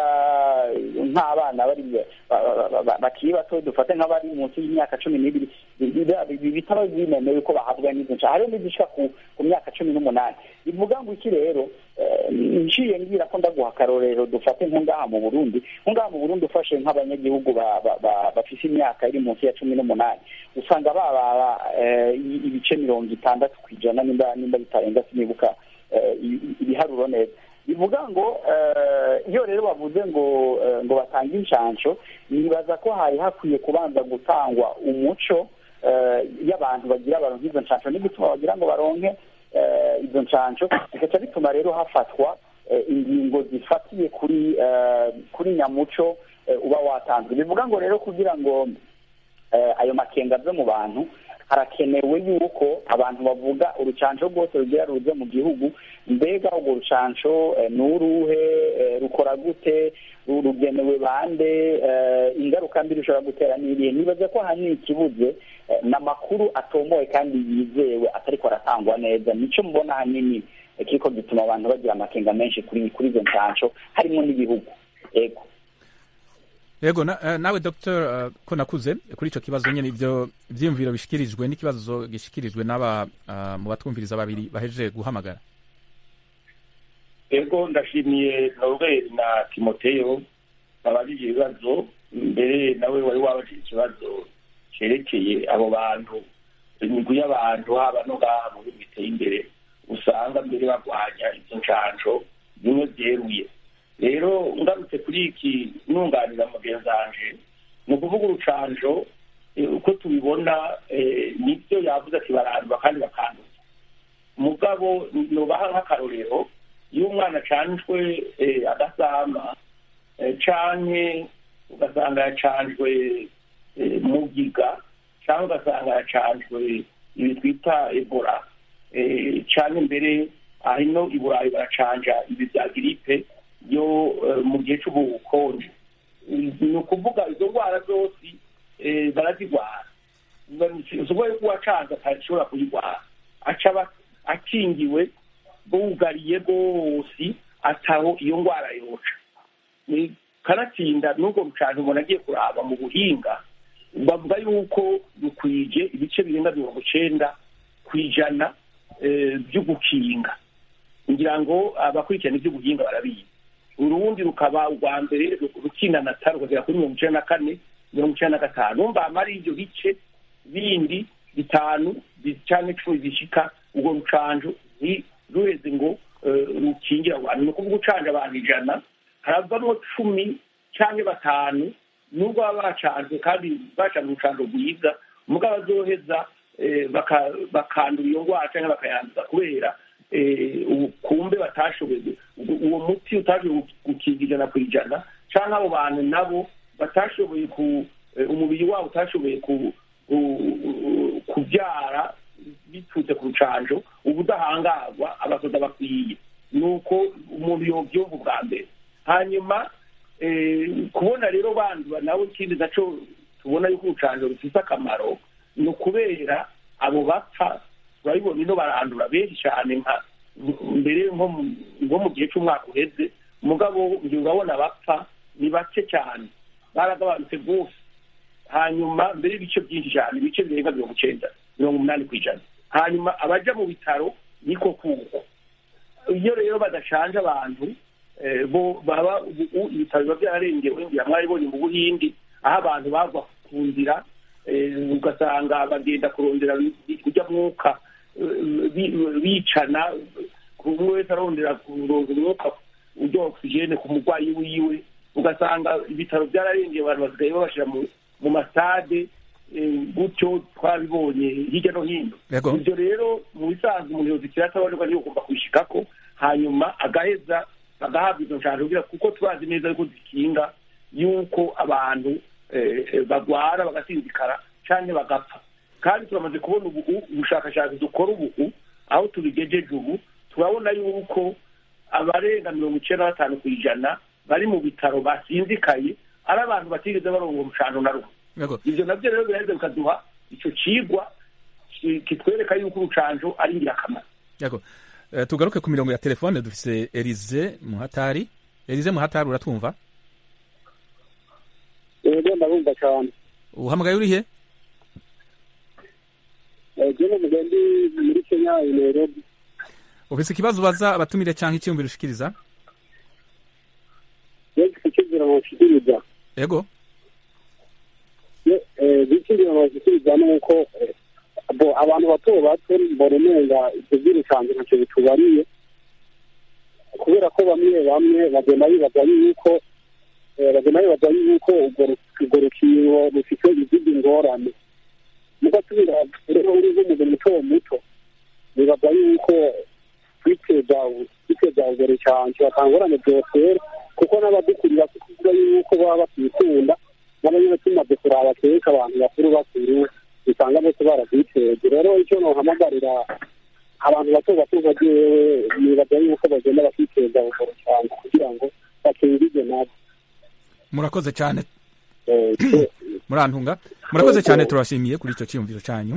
eh, nk'abana bari ba- ba- ba- ba- bakiri bato dufate nk'abari munsi y'imyaka cumi n'ibiri bi- bi- bitaba binemewe ko bahabwa n'izo ncanco hariho n'izishika ku ku myaka cumi n'umunani bivuga ngo iki rero eh, nciye ngira ko ndaguha akarorero dufate nko ngaha mu burundi nko ngaha mu burundi ufashe nk'abanyagihugu ba- ba- ba- bafise imyaka iri munsi ya cumi n'umunani usanga babara eh, i- ibice mirongo itandatu ku ijana nimba nimba bitarenga sinibuka eh, i- i- ibiharuro neza bivuga ngo eh, iyo rero bavuze ngo eh, ngo batange inshansho nibaza ko hari hakwiye kubanza gutangwa umuco eh, y'abantu bagira baronke izo nshansho n'igituma bagira ngo baronke eh, izo nshansho bigaca bituma rero hafatwa eh, ingingo zifatiye kuri eh, kuri nyamuco eh, uba watanzwe bivuga ngo rero kugira ngo eh, ayo makenga ave mu bantu harakenewe yuko abantu bavuga urucanco rwose rugira ruze mu gihugu mbega urwo rucanco eh, ni uruhe eh, rukora gute ru- rugenewe bande eh, ingaruka mbi rushobora gutera n'irihe nibaza ko ahanini ikibuze eh, ni amakuru atomoye kandi yizewe atariko aratangwa neza nico mbona ahanini eh, kiriko gituma abantu bagira amakenga menshi kuri kuri izo ncanco harimo n'ibihugu ego yego na, eh, nawe dr uh, ko nakuze kuri ico kibazo nyene ivyo vyiyumviro bishikirijwe n'ikibazo gishikirijwe n'aba uh, mu batwumviriza babiri bahejeje guhamagara ego ndashimiye noruberi na timoteyo babajije ibibazo mbere nawe wari wabajije ikibazo cyerekeye abo bantu imigwi y'abantu haba no ngaha mu bihugu biteye imbere usanga mbere barwanya izo nshanjo bimwe byeruye rero ngarutse kuri iki nunganira mugenzanje ni ukuvuga urucanjo uko tubibona nibyo yavuze ati barandura kandi bakanduza mugabo nubaha nk'akarorero iyo umwana acanjwe agasama canke ugasanga yacanjwe mugiga cyangwa ugasanga yacanjwe ibi twita ebola cyane mbere hino i burayi baracanja ibi bya giripe yo mu gihe cy'ubukonje ni ukuvuga izo ndwara zose barazirwara usoboye ko uwacanze atashobora kuyirwara aca akingiwe bugariye rwose ataho iyo ndwara yoca kanatsinda n'ubwo rucange umuntu agiye kuraba mu buhinga bavuga yuko rukwije ibice birenga mirongo icyenda ku ijana byo gukinga ngira ngo abakurikirana iby'ubuhinga barabizi urundi rukaba urwa mbere rukinanata rukagera kuri mirongo icyenda na kane mirongo icyenda na gatanu numva ari ibyo bice bindi bitanu cyangwa icumi bishika urwo rucanjo ruheze ngo rukingira abantu ni ukuvuga ucanje abantu ijana haravamo cumi cyangwa batanu nubwo baba bacanzwe kandi bacanze urucanjo rwiza mugabo bazoheza bakandura iyo ndwara cyangwa bakayanduza kubera kumbe batashoboye uwo muti utashoboye gukinga ijana ku ijana cyangwa abo bantu nabo batashoboye ku umubiri wabo utashoboye kubyara biturutse ku rucanjo ubudahangarwa abasoda bakwiye ni uko umuntu yobyumva ubwa mbere hanyuma kubona rero bandura nawe ikindi nacyo tubona yuko urucanjo rufite akamaro ni ukubera abo bapfa turabibona ino barandura benshi cyane nka mbere nko mu gihe cy'umwaka uheze umugabo ngiye urabona bapfa ni bake cyane baragabanutse rwose hanyuma mbere y'ibice byinshi cyane ibice birenga mirongo icyenda mirongo umunani ku ijana hanyuma abajya mu bitaro niko kuko iyo rero badashanje abantu bo baba ibitaro biba byararengewe ngira mwaribonye mu buhindi aho abantu bagwa ku nzira ugasanga bagenda kurondera kujya mwuka bicana umwe wese arondera kuronga umwuka ujya ogisijene ku murwayi wiwe ugasanga ibitaro byararengeye abantu basigaye babashyira mu masitade gutyo twabibonye hirya no hino ibyo rero mu bisanzwe umuntu yozikira atabonerwa niyo ugomba kubishikako hanyuma agaheza bagahabwa izo nshanjo kuko turazi neza yuko zikinga yuko abantu bagwara bagasinzikara cyangwa bagapfa kandi turamaze kubona ubu ubushakashatsi dukora ubu aho tubigejeje ubu turabona yuko abarenga mirongo icyenda na batanu ku ijana bari mu bitaro basinzikaye ari abantu batigeze baronga umucano na rumwe ibyo nabyo rero biraheza bikaduha icyo kigwa kitwereka yuko urucanjo ari ingirakamaro tugaruke ku mirongo ya telefone dufise Elize Muhatari Elize Muhatari uratwumva yego ndabumva cyane uhamagaye uri he jyewe mugendi muri kenya i nairobi ufise ikibazo ubaza abatumire cyangwa icyiyumviro ushikiriza yego icyumviro bashikiriza yego icyumviro bashikiriza ni uko abantu bato bato mbona umenga ibyo by'urucanzo ntacyo bitubariye kubera ko bamwe bamwe bagenda bibaza yuko bagenda bibaza yuko urwo rukingo rufite izindi ngorane mugasubira rero uri nk'umuntu muto muto bibaza yuko kwiteza kwiteza urwo rucanco batangorane byotera kuko n'abadukurira kuvuga yuko baba bakikunda n'abanyine tumaze kuraba kenshi abantu bakuru bakuru usanga bose barabyiteze rero icyo nohamagarira abantu bato bato nka jewe nibaza yuko bagenda bakiteza urwo rucanco kugira ngo bakingirwe nabo murakoze cyane murantunga murakoze cyane turabashimiye kuri icyo cyiyumviro cyanyu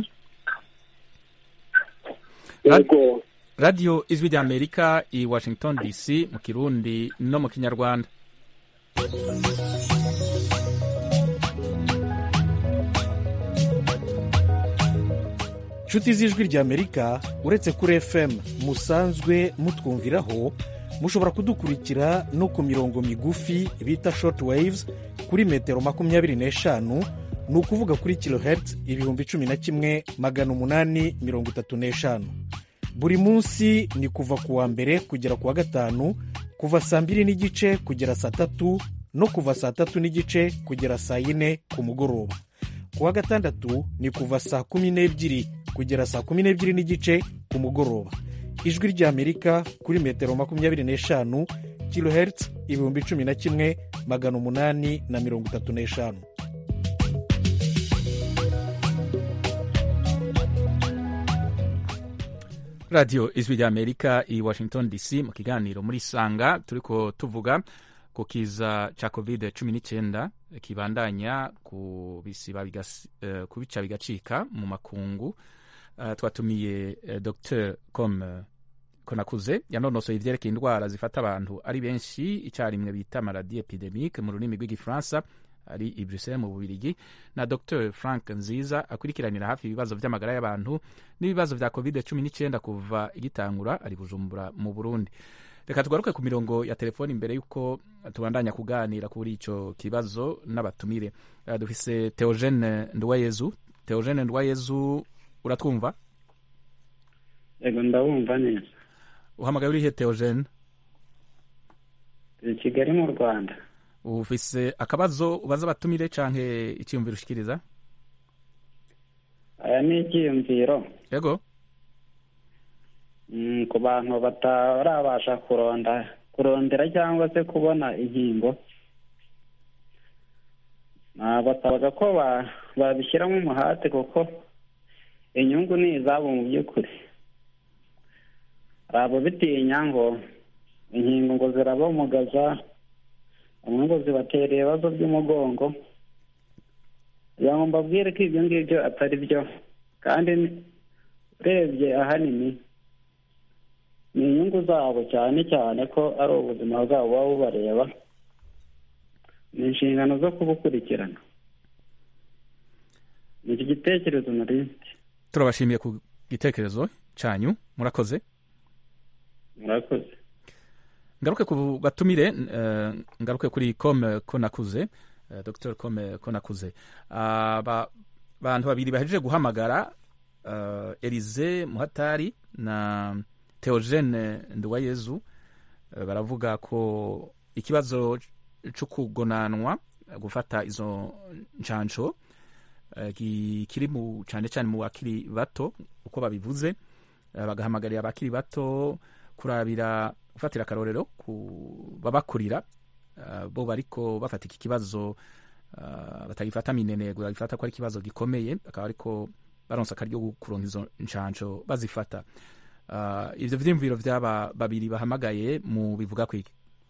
radiyo ijwi rya amerika i washington dc mu kirundi no mu kinyarwanda inshuti z'ijwi rya amerika uretse kuri fm musanzwe mutwumviraho mushobora kudukurikira no ku mirongo migufi bita short waves kuri metero makumyabiri n'eshanu ni ukuvuga kuri kilohertz ibihumbi cumi na kimwe magana umunani mirongo itatu n'eshanu buri munsi ni kuva ku wa mbere kugera ku wa gatanu kuva saa mbiri n'igice kugera saa tatu no kuva saa tatu n'igice kugera saa yine ku mugoroba ku wa gatandatu ni kuva saa kumi n'ebyiri kugera saa kumi n'ebyiri n'igice ku mugoroba ijwi ry'amerika kuri metero makumyabiri n'eshanu kilohertz ibihumbi cumi na kimwe magana umunani na mirongo itatu n'eshanu radiyo ijwi rya amerika i washington dc mu kiganiro muri sanga turiko tuvuga ku kiza ca covid cumi n'icyenda kibandanya ku bisiba bigas- eh, kubica bigacika mu makungu Uh, twatumiye uh, dr com uh, konakuze yanonosoye ivyerekeye indwara zifata abantu ari benshi icyarimwe bita maladi epidemique mu rurimi rw'igifaransa ari i bruxelles mu bubirigi na dr frank nziza akurikiranira hafi ibibazo vy'amagara y'abantu n'ibibazo vya covid cumi n'icyenda kuva igitangura ari bujumbura mu burundi reka tugaruke ku mirongo ya telefoni imbere y'uko tubandanya kuganira kuri ico kibazo n'abatumire uh, dufise theogene ndwayezu theogene ndwayezu uratwumva yego ndabumva neza uhamagaye urihe theogene i kigali mu rwanda ufise akabazo ubaza abatumire canke icyiyumviro ushikiriza aya ni icyiyumviro yego Mm, ku bantu batarabasha kuronda kurondera cyangwa se kubona inkingo basabaga ko ba- babishyiramo umuhate kuko inyungu ni izabo mu by'ukuri hari ababitinya ngo inkingo ngo zirabamugaza bamwe ngo zibatera ibibazo by'umugongo kugira ngo mbabwire ko ibyo ngibyo atari byo kandi ni- urebye ahanini ni inyungu zabo cyane cyane ko ari ubuzima bwabo buba bubareba ni inshingano zo kubukurikirana ni iki gitekerezo nari mfite turabashimiye ku gitekerezo canyu murakoze murakoze ngaruke ku batumire eh, ngaruke kuri com ko nakuze eh, dr com ko nakuze aba bantu babiri bahejeje guhamagara uh, Elize Muhatari na Theogene Nduwayezu uh, baravuga ko ikibazo cyo kugonanwa gufata izo ncanco uh, ki- kiri mu cyane cyane mu bakiri bato uko babivuze uh, bagahamagarira abakiri bato kurabira gufatira akarorero ku babakurira uh, bo bariko bafata iki kibazo uh, batagifata minenegwe bagifata ko ari ikibazo gikomeye akaba ariko baronsa akaryo ko kuronka izo ncanco bazifata uh, ivyo vyiyumviro vy'aba babiri bahamagaye mu bivuga kwiki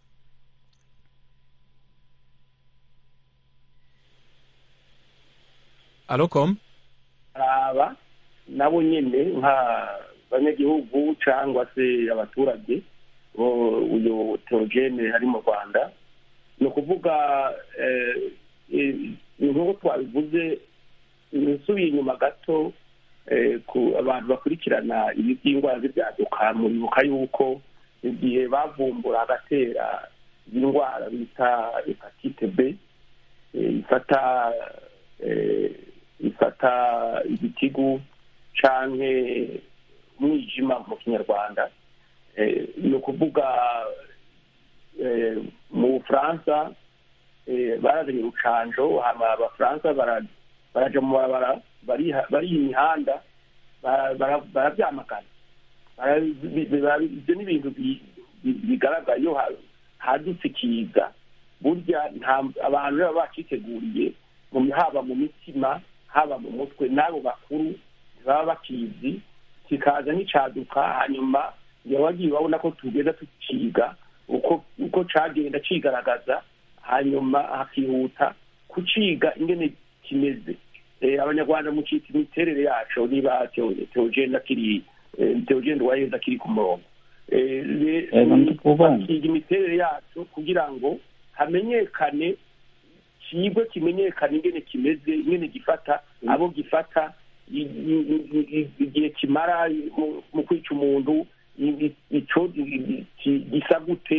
alokom aba nabo nyine nk'abanyagihugu cyangwa se abaturage bo uyu teogene hari mu rwanda ni ukuvuga eh, eh, nk'uko twabivuze nsubiye inyuma gato eh, ku abantu bakurikirana ibi by'indwara z'ibyaduka muribuka yuko igihe bavumbura agatera indwara bita hepatite b eh, ifata eh, ifata igitigu canke umwijima mu kinyarwanda Eh, ni ukuvuga eh, mu bufaransa eh, barazanye urucanjo hama abafaransa bara- baraja mu barabara bariha- bariha imihanda bara- bara- baravyamagana Bara- bi- bi- bara- ibyo ni ibintu bi- bi- bigaragara iyo ha- hadutse ikiza burya nta abantu baba baciteguriye mu- haba mu mitima haba mu mutwe n'abo bakuru ntibaba bakizi kikaza n'icaduka hanyuma iyo wagiye urabona ko tugenda tuciga uko uko cagenda cigaragaza hanyuma hakihuta kuciga ingene kimeze Eh, abanyarwanda mucita imiterere yaco niba Theo- teogene akiri eh, teogene waheza akiri ku murongo Eh, le- Yego, ndikubona. bakiga imiterere yaco kugira ngo hamenyekane kigwe kimenyekane ingene kimeze ingene gifata abo gifata i- i- i- i- igihe kimara mu- mu kwica umuntu i- i- ico i- i- ki- gisa gute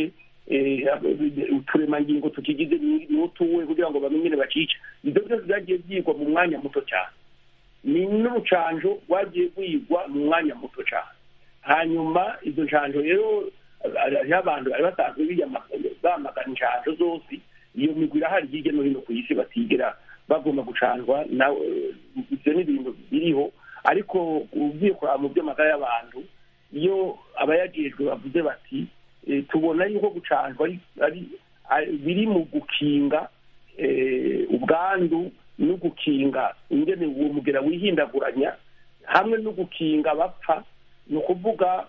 uturemangingo tukigize n'utuwe kugira ngo bamenye bacica ibyo byose byagiye byigwa mu mwanya muto cyane ni n'urucanjo rwagiye rwigwa mu mwanya muto cyane hanyuma izo ncanjo rero hariho abantu bari basanzwe bamagana incanjo zose iyo migwi irahari hirya no hino ku isi batigera bagomba gucanjwa ibyo ni ibintu biriho ariko ugiye kuraba mu by'amagara y'abantu iyo abayajejwe bavuze bati tubona yuko gucanjwa biri mu gukinga ubwandu no gukinga ingene uwo mugera wihindaguranya hamwe no gukinga bapfa ni ukuvuga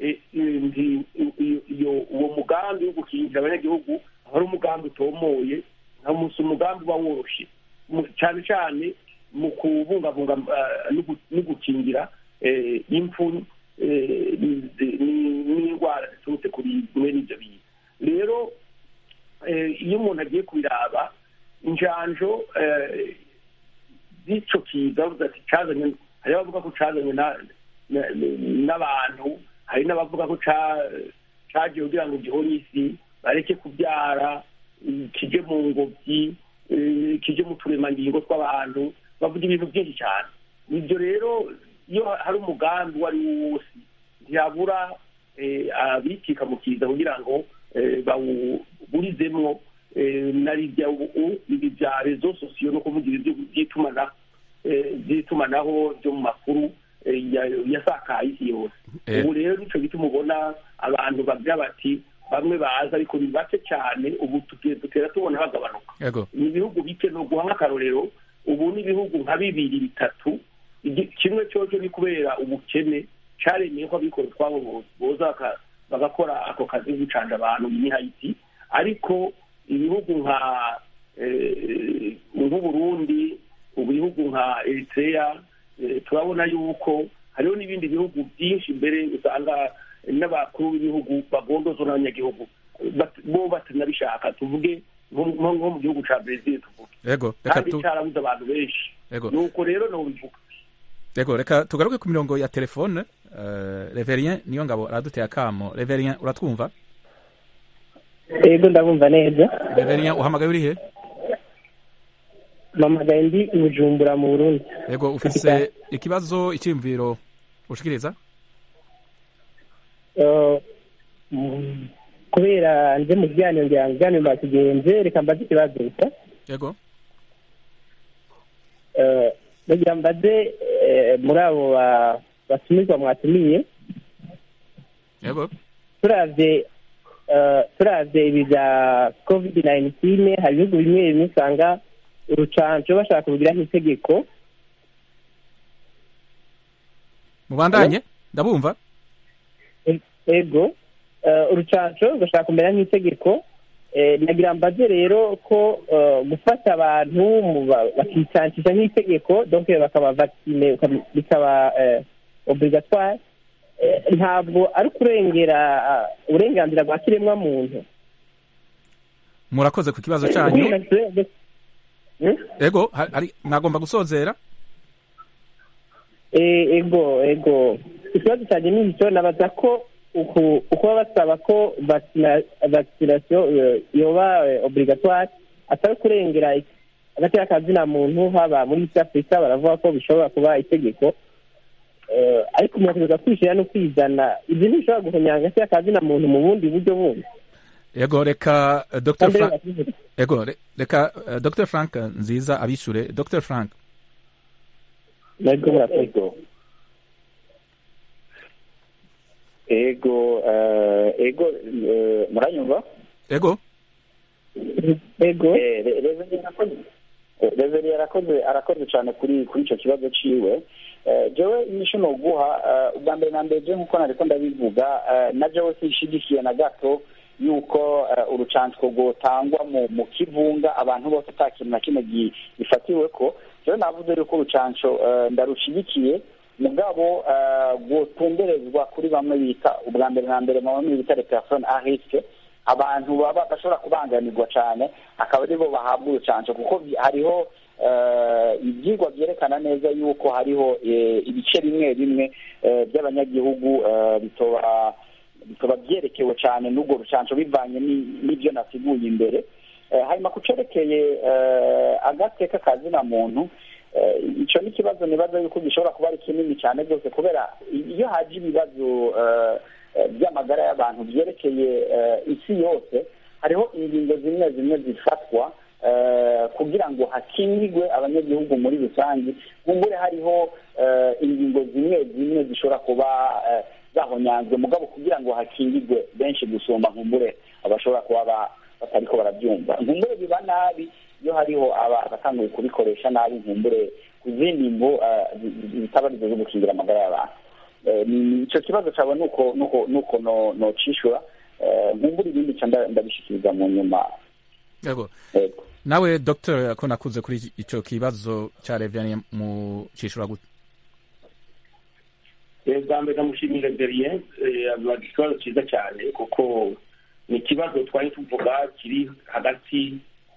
uwo mugambi wo gukingira abanyagihugu ari umugambi utomoye si umugambi uba woroshye cyane cyane mu kubungabunga no gukingira impfu n'indwara ziturutse kuri bimwe n'ibyo bintu rero iyo umuntu agiye kubiraba injanjo z'icyo kiza bavuga ati cyazanye hari abavuga ko cyazanye n'abantu hari n'abavuga ko cyagiye kugira ngo gihore isi bareke kubyara kije mu ngobyi kije mu turemangingo tw'abantu bavuga ibintu byinshi cyane ibyo rero iyo hari umugambi uwo ari wo wose ntiyabura abikika mu kiza kugira ngo bawuburizemwo na ribya ibi bya rezo sosiyo no kuvugira ibyo by'itumanaho by'itumanaho byo mu makuru yasakaye isi yose ubu rero nicyo gituma ubona abantu bagira bati bamwe baza ariko ni bake cyane ubu dutera tubona bagabanuka ni ibihugu bike ni uguha nk'akarorero ubu ni ibihugu nka bibiri bitatu kimwe cyoco ni kubera ubukene caremeye ko abikora utwabo boza bagakora ako kazi gucanja abantu ni hayiti ariko ibihugu nka nk'uburundi ibihugu nka eritrea turabona yuko hariho n'ibindi bihugu byinshi mbere usanga n'abakuru b'ibihugu bagondozwa n'abanyagihugu bo batanabishaka tuvuge nko mu gihugu ca brezil tuvuge kandi carabuze abantu benshi nuko rero nobivuga Ego reka tugaruke ku mirongo ya telefone uh, Reverien niyo ngabo araduteye akamo Reverien uratwumva Ego ndabumva neza Reverien uhamagaye uri he Mamagaye ndi i Bujumbura mu Burundi Ego ufise ikibazo icyimviro ushikiriza uh, kubera nje mu biganiro ngira ngo ibiganiro bakigenze reka mbaze ikibazo gusa Ego uh, bagira mbaze muri abo batumirwa mwatumiye yego turavye turavye ibi bya covid 19 hari ibihugu bimwe bimwe usanga urucanco bashaka kubigiraho itegeko mubandanye ndabumva ego urucanco ugashaka kumera nk'itegeko nagira mbaze rero ko gufata abantu bakicancisha nk'itegeko donc bakaba vaccine bikaba obligatoire ntabwo ari kurengera uburenganzira bwa kiremwa muntu murakoze ku kibazo cyanyu ego mwagomba gusozera ego ego ikibazo cyanjye ni icyo nabaza ko uko basaba ko vaccination yoba obligatoire atari kurengera agateka kazina muntu haba muri east africa baravuga ko bishobora kuba itegeko ariko umuntu ategereza kwishyira no kwizana ibyo ntibishobora guhonyanga agateka kazina muntu mu bundi buryo bundi ego reka dr frank ego reka dr frank nziza abishure dr frank ego murakoze ego ego muranyumva ego ego reveri arakoze arakoze cyane kuri kuri icyo kibazo ciwe jewe inyishu ni uguha ubwa mbere na mbere je nk'uko nariko ndabivuga na jewe sinshigikiye na gato yuko urucansiko rwotangwa mu kivunga abantu bose ata kintu na kimwe gifatiwe ko jewe navuze yuko urucanco ndarushigikiye mugabo gutumberezwa kuri bamwe bita ubwa mbere na mbere mu bamwe bita les personnes à risque abantu baba bashobora kubangamirwa cyane akaba aribo bahabwa urucanco kuko hariho ibyigwa byerekana neza yuko hariho ibice bimwe bimwe by'abanyagihugu bitoba bikaba byerekewe cyane n'urwo rucanco bivanye n'ibyo nasiguye imbere hanyuma ku cerekeye agateka ka zina muntu icyo ni ikibazo nibaza yuko gishobora kuba ari kinini cyane rwose kubera iyo haje ibibazo by'amagara y'abantu byerekeye isi yose hariho ingingo zimwe zimwe zifatwa kugira ngo hakingirwe abanyagihugu muri rusange nkumbure hariho ingingo zimwe zimwe zishobora kuba zahonyanzwe mugabo kugira ngo hakingirwe benshi gusumba nkumbure abashobora kuba batariko barabyumva nkumbure biba nabi iyo hariho abatanguye kubikoresha nabi nkumbure ku zindi mvu zitaba arizo zo gukingira amagara y'abantu icyo kibazo cyawe nuko nuko nuko nocishura nkumbure ibindi ca ndabishikiriza mu nyuma yego nawe dr ko nakuze kuri icyo kibazo cya reverien mu cishura gute bwa mbere ndamushimira berien avuga ikibazo cyiza cyane kuko ni ikibazo twari tuvuga kiri hagati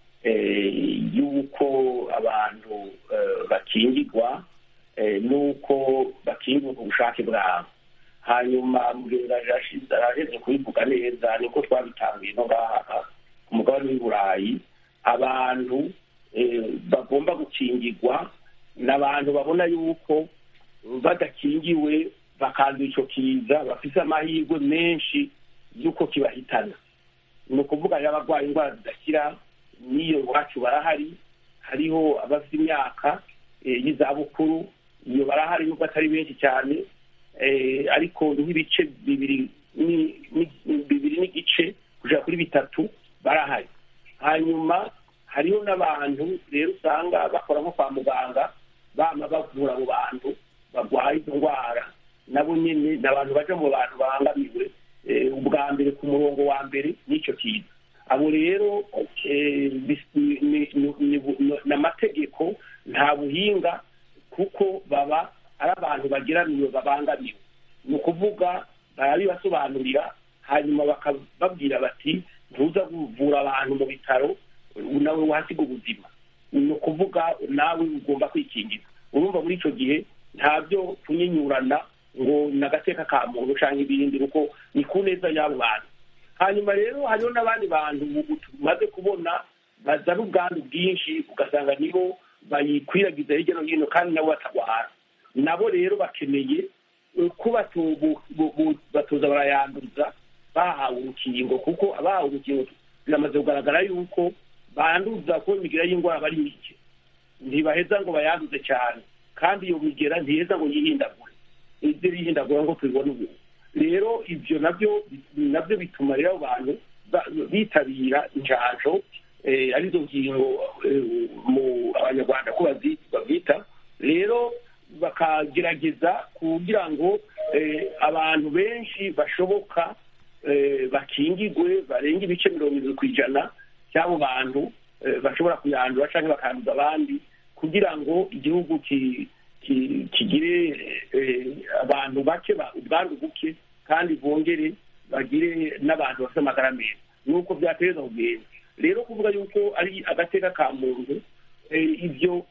y'uko abantu bakingirwa n'uko bakingirwa ku bushake bwabo hanyuma muganga araheze kubivuga neza niko twabitangiye no ngaha ku mugabane w'i burayi abantu bagomba gukingirwa ni abantu babona yuko badakingiwe bakandura icyo kiza bafite amahirwe menshi y'uko kibahitana ni ukuvuga rero abarwaye indwara zidakira n'iyo iwacu barahari hariho abafite imyaka y'izabukuru iyo barahari nubwo atari benshi cyane ariko nk'ibice bibiri bibiri n'igice kugera kuri bitatu barahari hanyuma hariho n'abantu rero usanga bakora nko kwa muganga bama bavura abo bantu barwaye izo ndwara nabo nyine ni abantu baje mu bantu babangamiwe ubwa mbere ku murongo wa mbere n'icyo kiza abo rero ni amategeko nta buhinga kuko baba ari abantu bageramiwe babangamiwe ni ukuvuga barabibasobanurira hanyuma bakababwira bati ntuza kuvura abantu mu bitaro nawe wahasiga ubuzima ni ukuvuga nawe ugomba kwikingiza urumva muri icyo gihe ntabyo kunyinyurana ngo ni agateka ka muntu cyangwa ibindi kuko ni ku neza y'abo bantu hanyuma rero hariho n'abandi bantu tumaze kubona bazana ubwandu bwinshi ugasanga nibo bayikwiragiza hirya no hino kandi nabo batarwara nabo rero bakeneye ko batoza barayanduza bahawe urukingo kuko abahawe urukingo biramaze kugaragara yuko banduza ko imigera y'indwara bari mike ntibaheza ngo bayanduze cyane kandi iyo migera ntiheza ngo yihindagure ibyo yihindagura ngo tubibone ubu rero ibyo nabyo nabyo bituma rero abantu bitabira injanjo arizo ngingo mu abanyarwanda ko babyita rero bakagerageza kugira ngo abantu benshi bashoboka bakingigwe barenga ibice mirongo irindwi ku ijana by'abo bantu bashobora kuyandura cyangwa bakanduza abandi kugira ngo igihugu kigire abantu bake ubwandu buke kandi bongere bagire n'abantu bafite amagara meza nuko byateza kugenda rero kuvuga yuko ari agateka ka muntu ibyo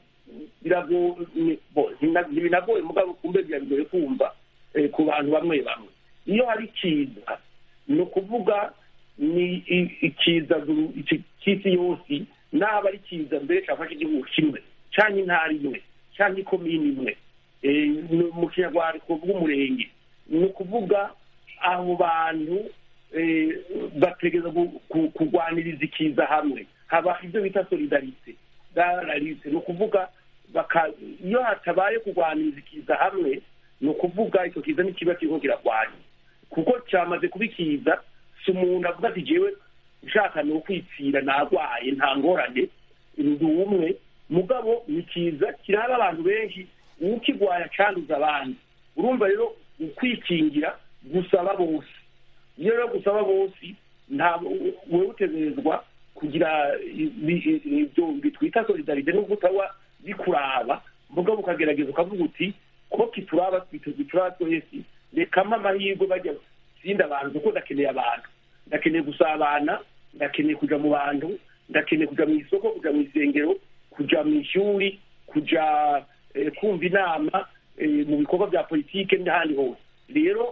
ntibinagoye mugabo kumbe birabigoye kumva ku bantu bamwe bamwe iyo hari ikiza ni ukuvuga ni ikiza cy'isi yose naba ari kiza mbere cyafashe igihugu kimwe cyangwa intara imwe cyangwa ikomini imwe mu kinyarwanda twavuga umurenge ni ukuvuga abo bantu bategereza kurwaniriza ikiza hamwe haba ibyo bita solidarite dararite ni ukuvuga iyo hatabaye kurwaniriza ikiza hamwe ni ukuvuga icyo kiza n'ikiba kirimo kirarwanya kuko cyamaze kuba ikiza si umuntu avuga ati jewe nshaka ni ukwipfira narwaye nta ngorane ndi umwe mugabo ni kiza kiraba abantu benshi ukigwaya acanduza abandi urumva rero ukwikingira gusaba bose iyo rero gusaba bose wowe utegerezwa kugira ibyo bitwita solidarite nubwo utaba bikuraba mugabo ukagerageza ukavuga uti ko kituraba bituraba twese rekamo amahirwe bajya sinda abantu kuko ndakeneye abantu ndakeneye gusabana ndakeneye kujya mu bantu ndakeneye kujya mu isoko kujya mu isengero kujya mu ishuri kujya kumva inama mu bikorwa bya politiki n'ahandi hose rero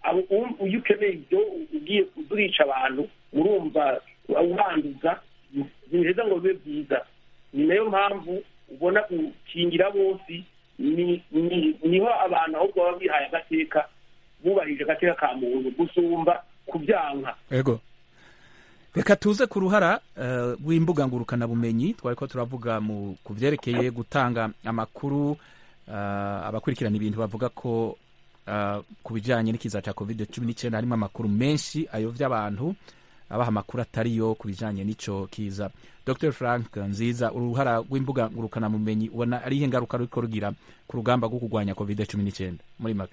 abo- um- iyo ukeneye ibyo ugiye urica abantu urumva ubanduza ntibiheza ngo bibe byiza ni nayo mpamvu ubona gukingira bose ni- ni- niho abantu ahubwo baba bihaye agateka bubahirije agateka ka muntu gusumba kubyanka ego reka tuze ku ruhara eh, rw'imbuga ngurukanabumenyi twari ko turavuga mu ku byerekeye gutanga amakuru eh, abakurikirana ibintu bavuga ko eh, ku bijyanye n'ikiza cya covid cumi n'icyenda harimo amakuru menshi ayovya abantu abaha amakuru atariyo ku bijyanye n'icyo kiza dr frank nziza uruhara rw'imbuga ngurukanabumenyi ubona ari ihe ngaruka ruriko rugira ku rugamba rwo kurwanya covid cumi n'icyenda muri make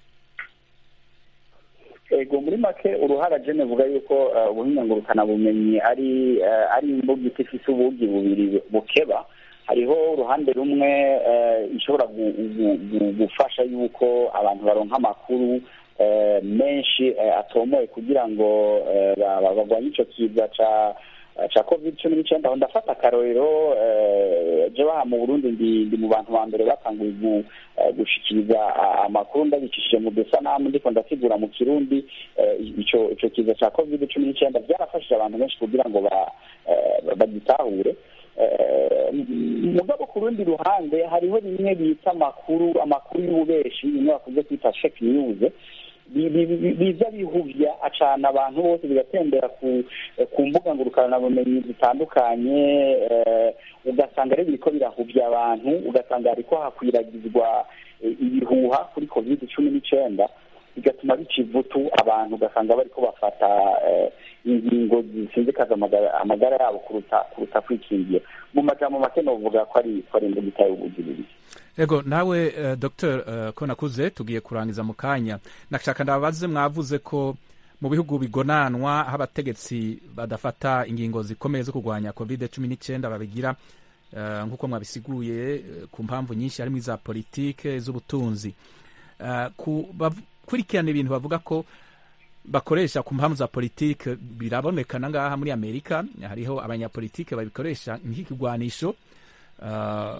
ego muri make uruhara jene vuga yuko eh, ubuhinga ngurukanabumenyi ari eh, ari imbuga ifise ubugi bubiri bukeba hariho uruhande rumwe eh, ishobora gu- gu- gu- gufasha yuko abantu baronka amakuru eh, menshi eh, atomoye kugira ngo eh, ba- ba- barwanye ico kiza ca ca covid cumi n'icyenda aho ndafata akarorero eh, je baha mu burundi ndi ndi mu bantu ba mbere batanguye gu- eh, gushikiriza a- amakuru ndabicishije mu dusanamu ndiko ndasigura mu kirundi eh, ico ico kiza ca covid cumi n'icyenda byarafashije abantu benshi kugira ngo ba- eh, bagitahure Eh, mugabo ku rundi ruhande hariho bimwe bita amakuru amakuru y'ububeshi bimwe bakunze kwita fake news bi- bi- bi- biza bihuvya acana abantu bose bigatembera ku ku mbuga ngurukanabumenyi zitandukanye eh, ugasanga rero biriko birahuvya abantu ugasanga hariko hakwiragizwa eh, ibihuha kuri covid cumi n'icenda bigatuma bica ivutu abantu ugasanga bariko bafata eh, ingingo zisinzikaza amagara amagara yabo kuruta kuruta kwikingira mu majambo make novuga ko ari ko ari imbuga itaye ubugiriri ego nawe uh, dr uh, ko nakuze tugiye kurangiza mu kanya nashaka ndabaze mwavuze ko mu bihugu bigonanwa aho abategetsi badafata ingingo zikomeye zo kurwanya covid cumi n'icyenda babigira uh, nk'uko mwabisiguye uh, ku mpamvu nyinshi harimo iza politike z'ubutunzi uh, ku bakurikirana ibintu bavuga ko bakoresha ku mpamvu za politike birabonekana ngaha muri amerika hariho abanyapolitike babikoresha nk'ikigwanisho uh,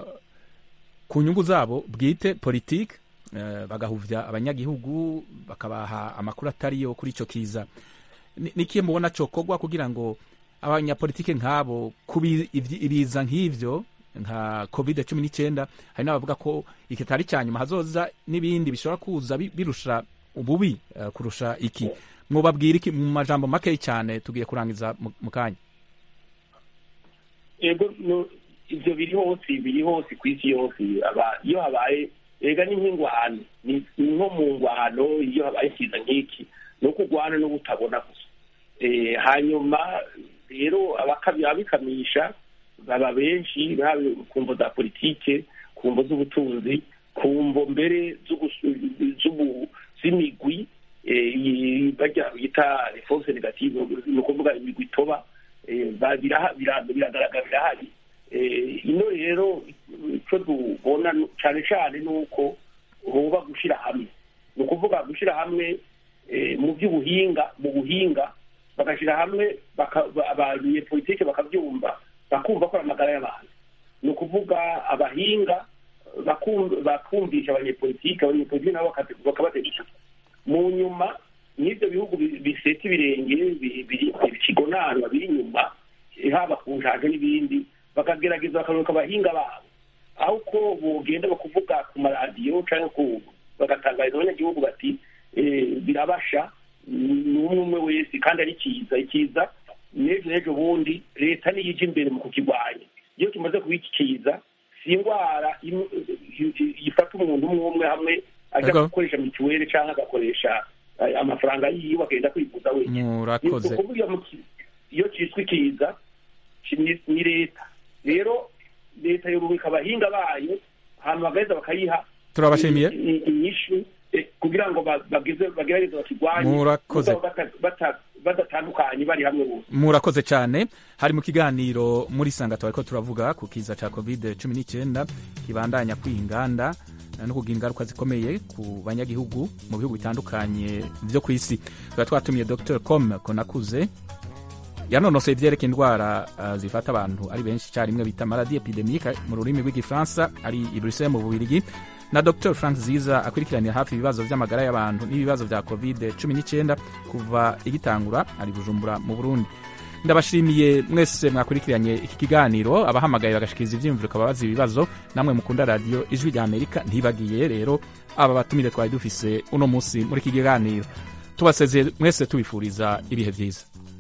ku nyungu zabo bwite politike uh, bagahuvya abanyagihugu bakabaha amakuru atariyo kuri ico kiza nikiye mubona cokorwa kugira ngo abanyapolitike nk'abo kubi ibiza nk'ivyo nka covid cumi n'icyenda hari n'abavuga ko iki atari cya nyuma hazoza n'ibindi bishobora kuza birusha ububi uh, kurusha iki mwubabwira iki mu majambo makeyi cyane tugiye kurangiza mu kanya yego ibyo biri hose biri hose ku isi yose iyo habaye ega ni nk'ingwano ni nko mu ngwano iyo habaye ikiza nk'iki ni uko ugwana no kutabona gusa hanyuma rero ababikamisha baba benshi ku mvo za politike ku mvo z'ubutunzi ku mvo mbere z'imigwi bajya bita reforce negative ni ukuvuga imigwi itoba biragaragara birahari ino rero icyo tubona cyane cyane ni uko huba gushyira hamwe ni ukuvuga gushyira hamwe mu by'ubuhinga mu buhinga bagashyira hamwe abanyepolitike bakabyumva bakumva ko ari amagara y'abantu ni ukuvuga abahinga bakumvisha abanyepolitike abanyepolitike nabo bakabategeka mu nyuma n'ibyo bihugu biseta ibirenge bikigonanwa biri inyuma haba ku njanja n'ibindi bakagerageza bakaruhuka abahinga babo aho ko bugenda bakuvuga ku maradiyo cyangwa bagatangariza abanyagihugu bati birabasha ni umwe umwe wese kandi ari cyiza icyiza n'ejo n'ejo bundi leta niyo ijya imbere mu kukirwanya iyo kimaze kuba iki cyiza si indwara ifata umuntu umwe umwe hamwe ajya gukoresha mituweli cyangwa agakoresha amafaranga yiwe agenda kwivuza wenyine murakoze iyo cyitwa ikiza ni leta rero leta yorubika abahinga bayo ahantu bagaheza bakayiha turabashimiye inyishu kugira ngo bagerageze bakirwanye murakoze badatandukanye bari hamwe bose murakoze cyane hari mu kiganiro muri sanga twari ko turavuga ku kiza cya covid cumi n'icyenda kibandanya kwiha inganda no kugira ingaruka zikomeye ku banyagihugu mu bihugu bitandukanye byo ku isi tuba twatumiye dr com konakuze yanonosoye ibyerekeye indwara uh, zifata abantu ari benshi icyarimwe bita maladi epidemique mu rurimi rw'igifaransa ari i bruxelles mu bubirigi na dr frank ziza akurikiranira hafi ibibazo by'amagara y'abantu n'ibibazo bya covid cumi n'icyenda kuva igitangura ari bujumbura mu burundi ndabashimiye mwese mwakurikiranye iki kiganiro abahamagaye bagashikiriza ivyiyumviro kababaza ibibazo namwe mukunda radiyo ijwi rya amerika ntibagiye rero aba batumire twari dufise uno munsi muri iki kiganiro tubasezeye mwese tubifuriza ibihe byiza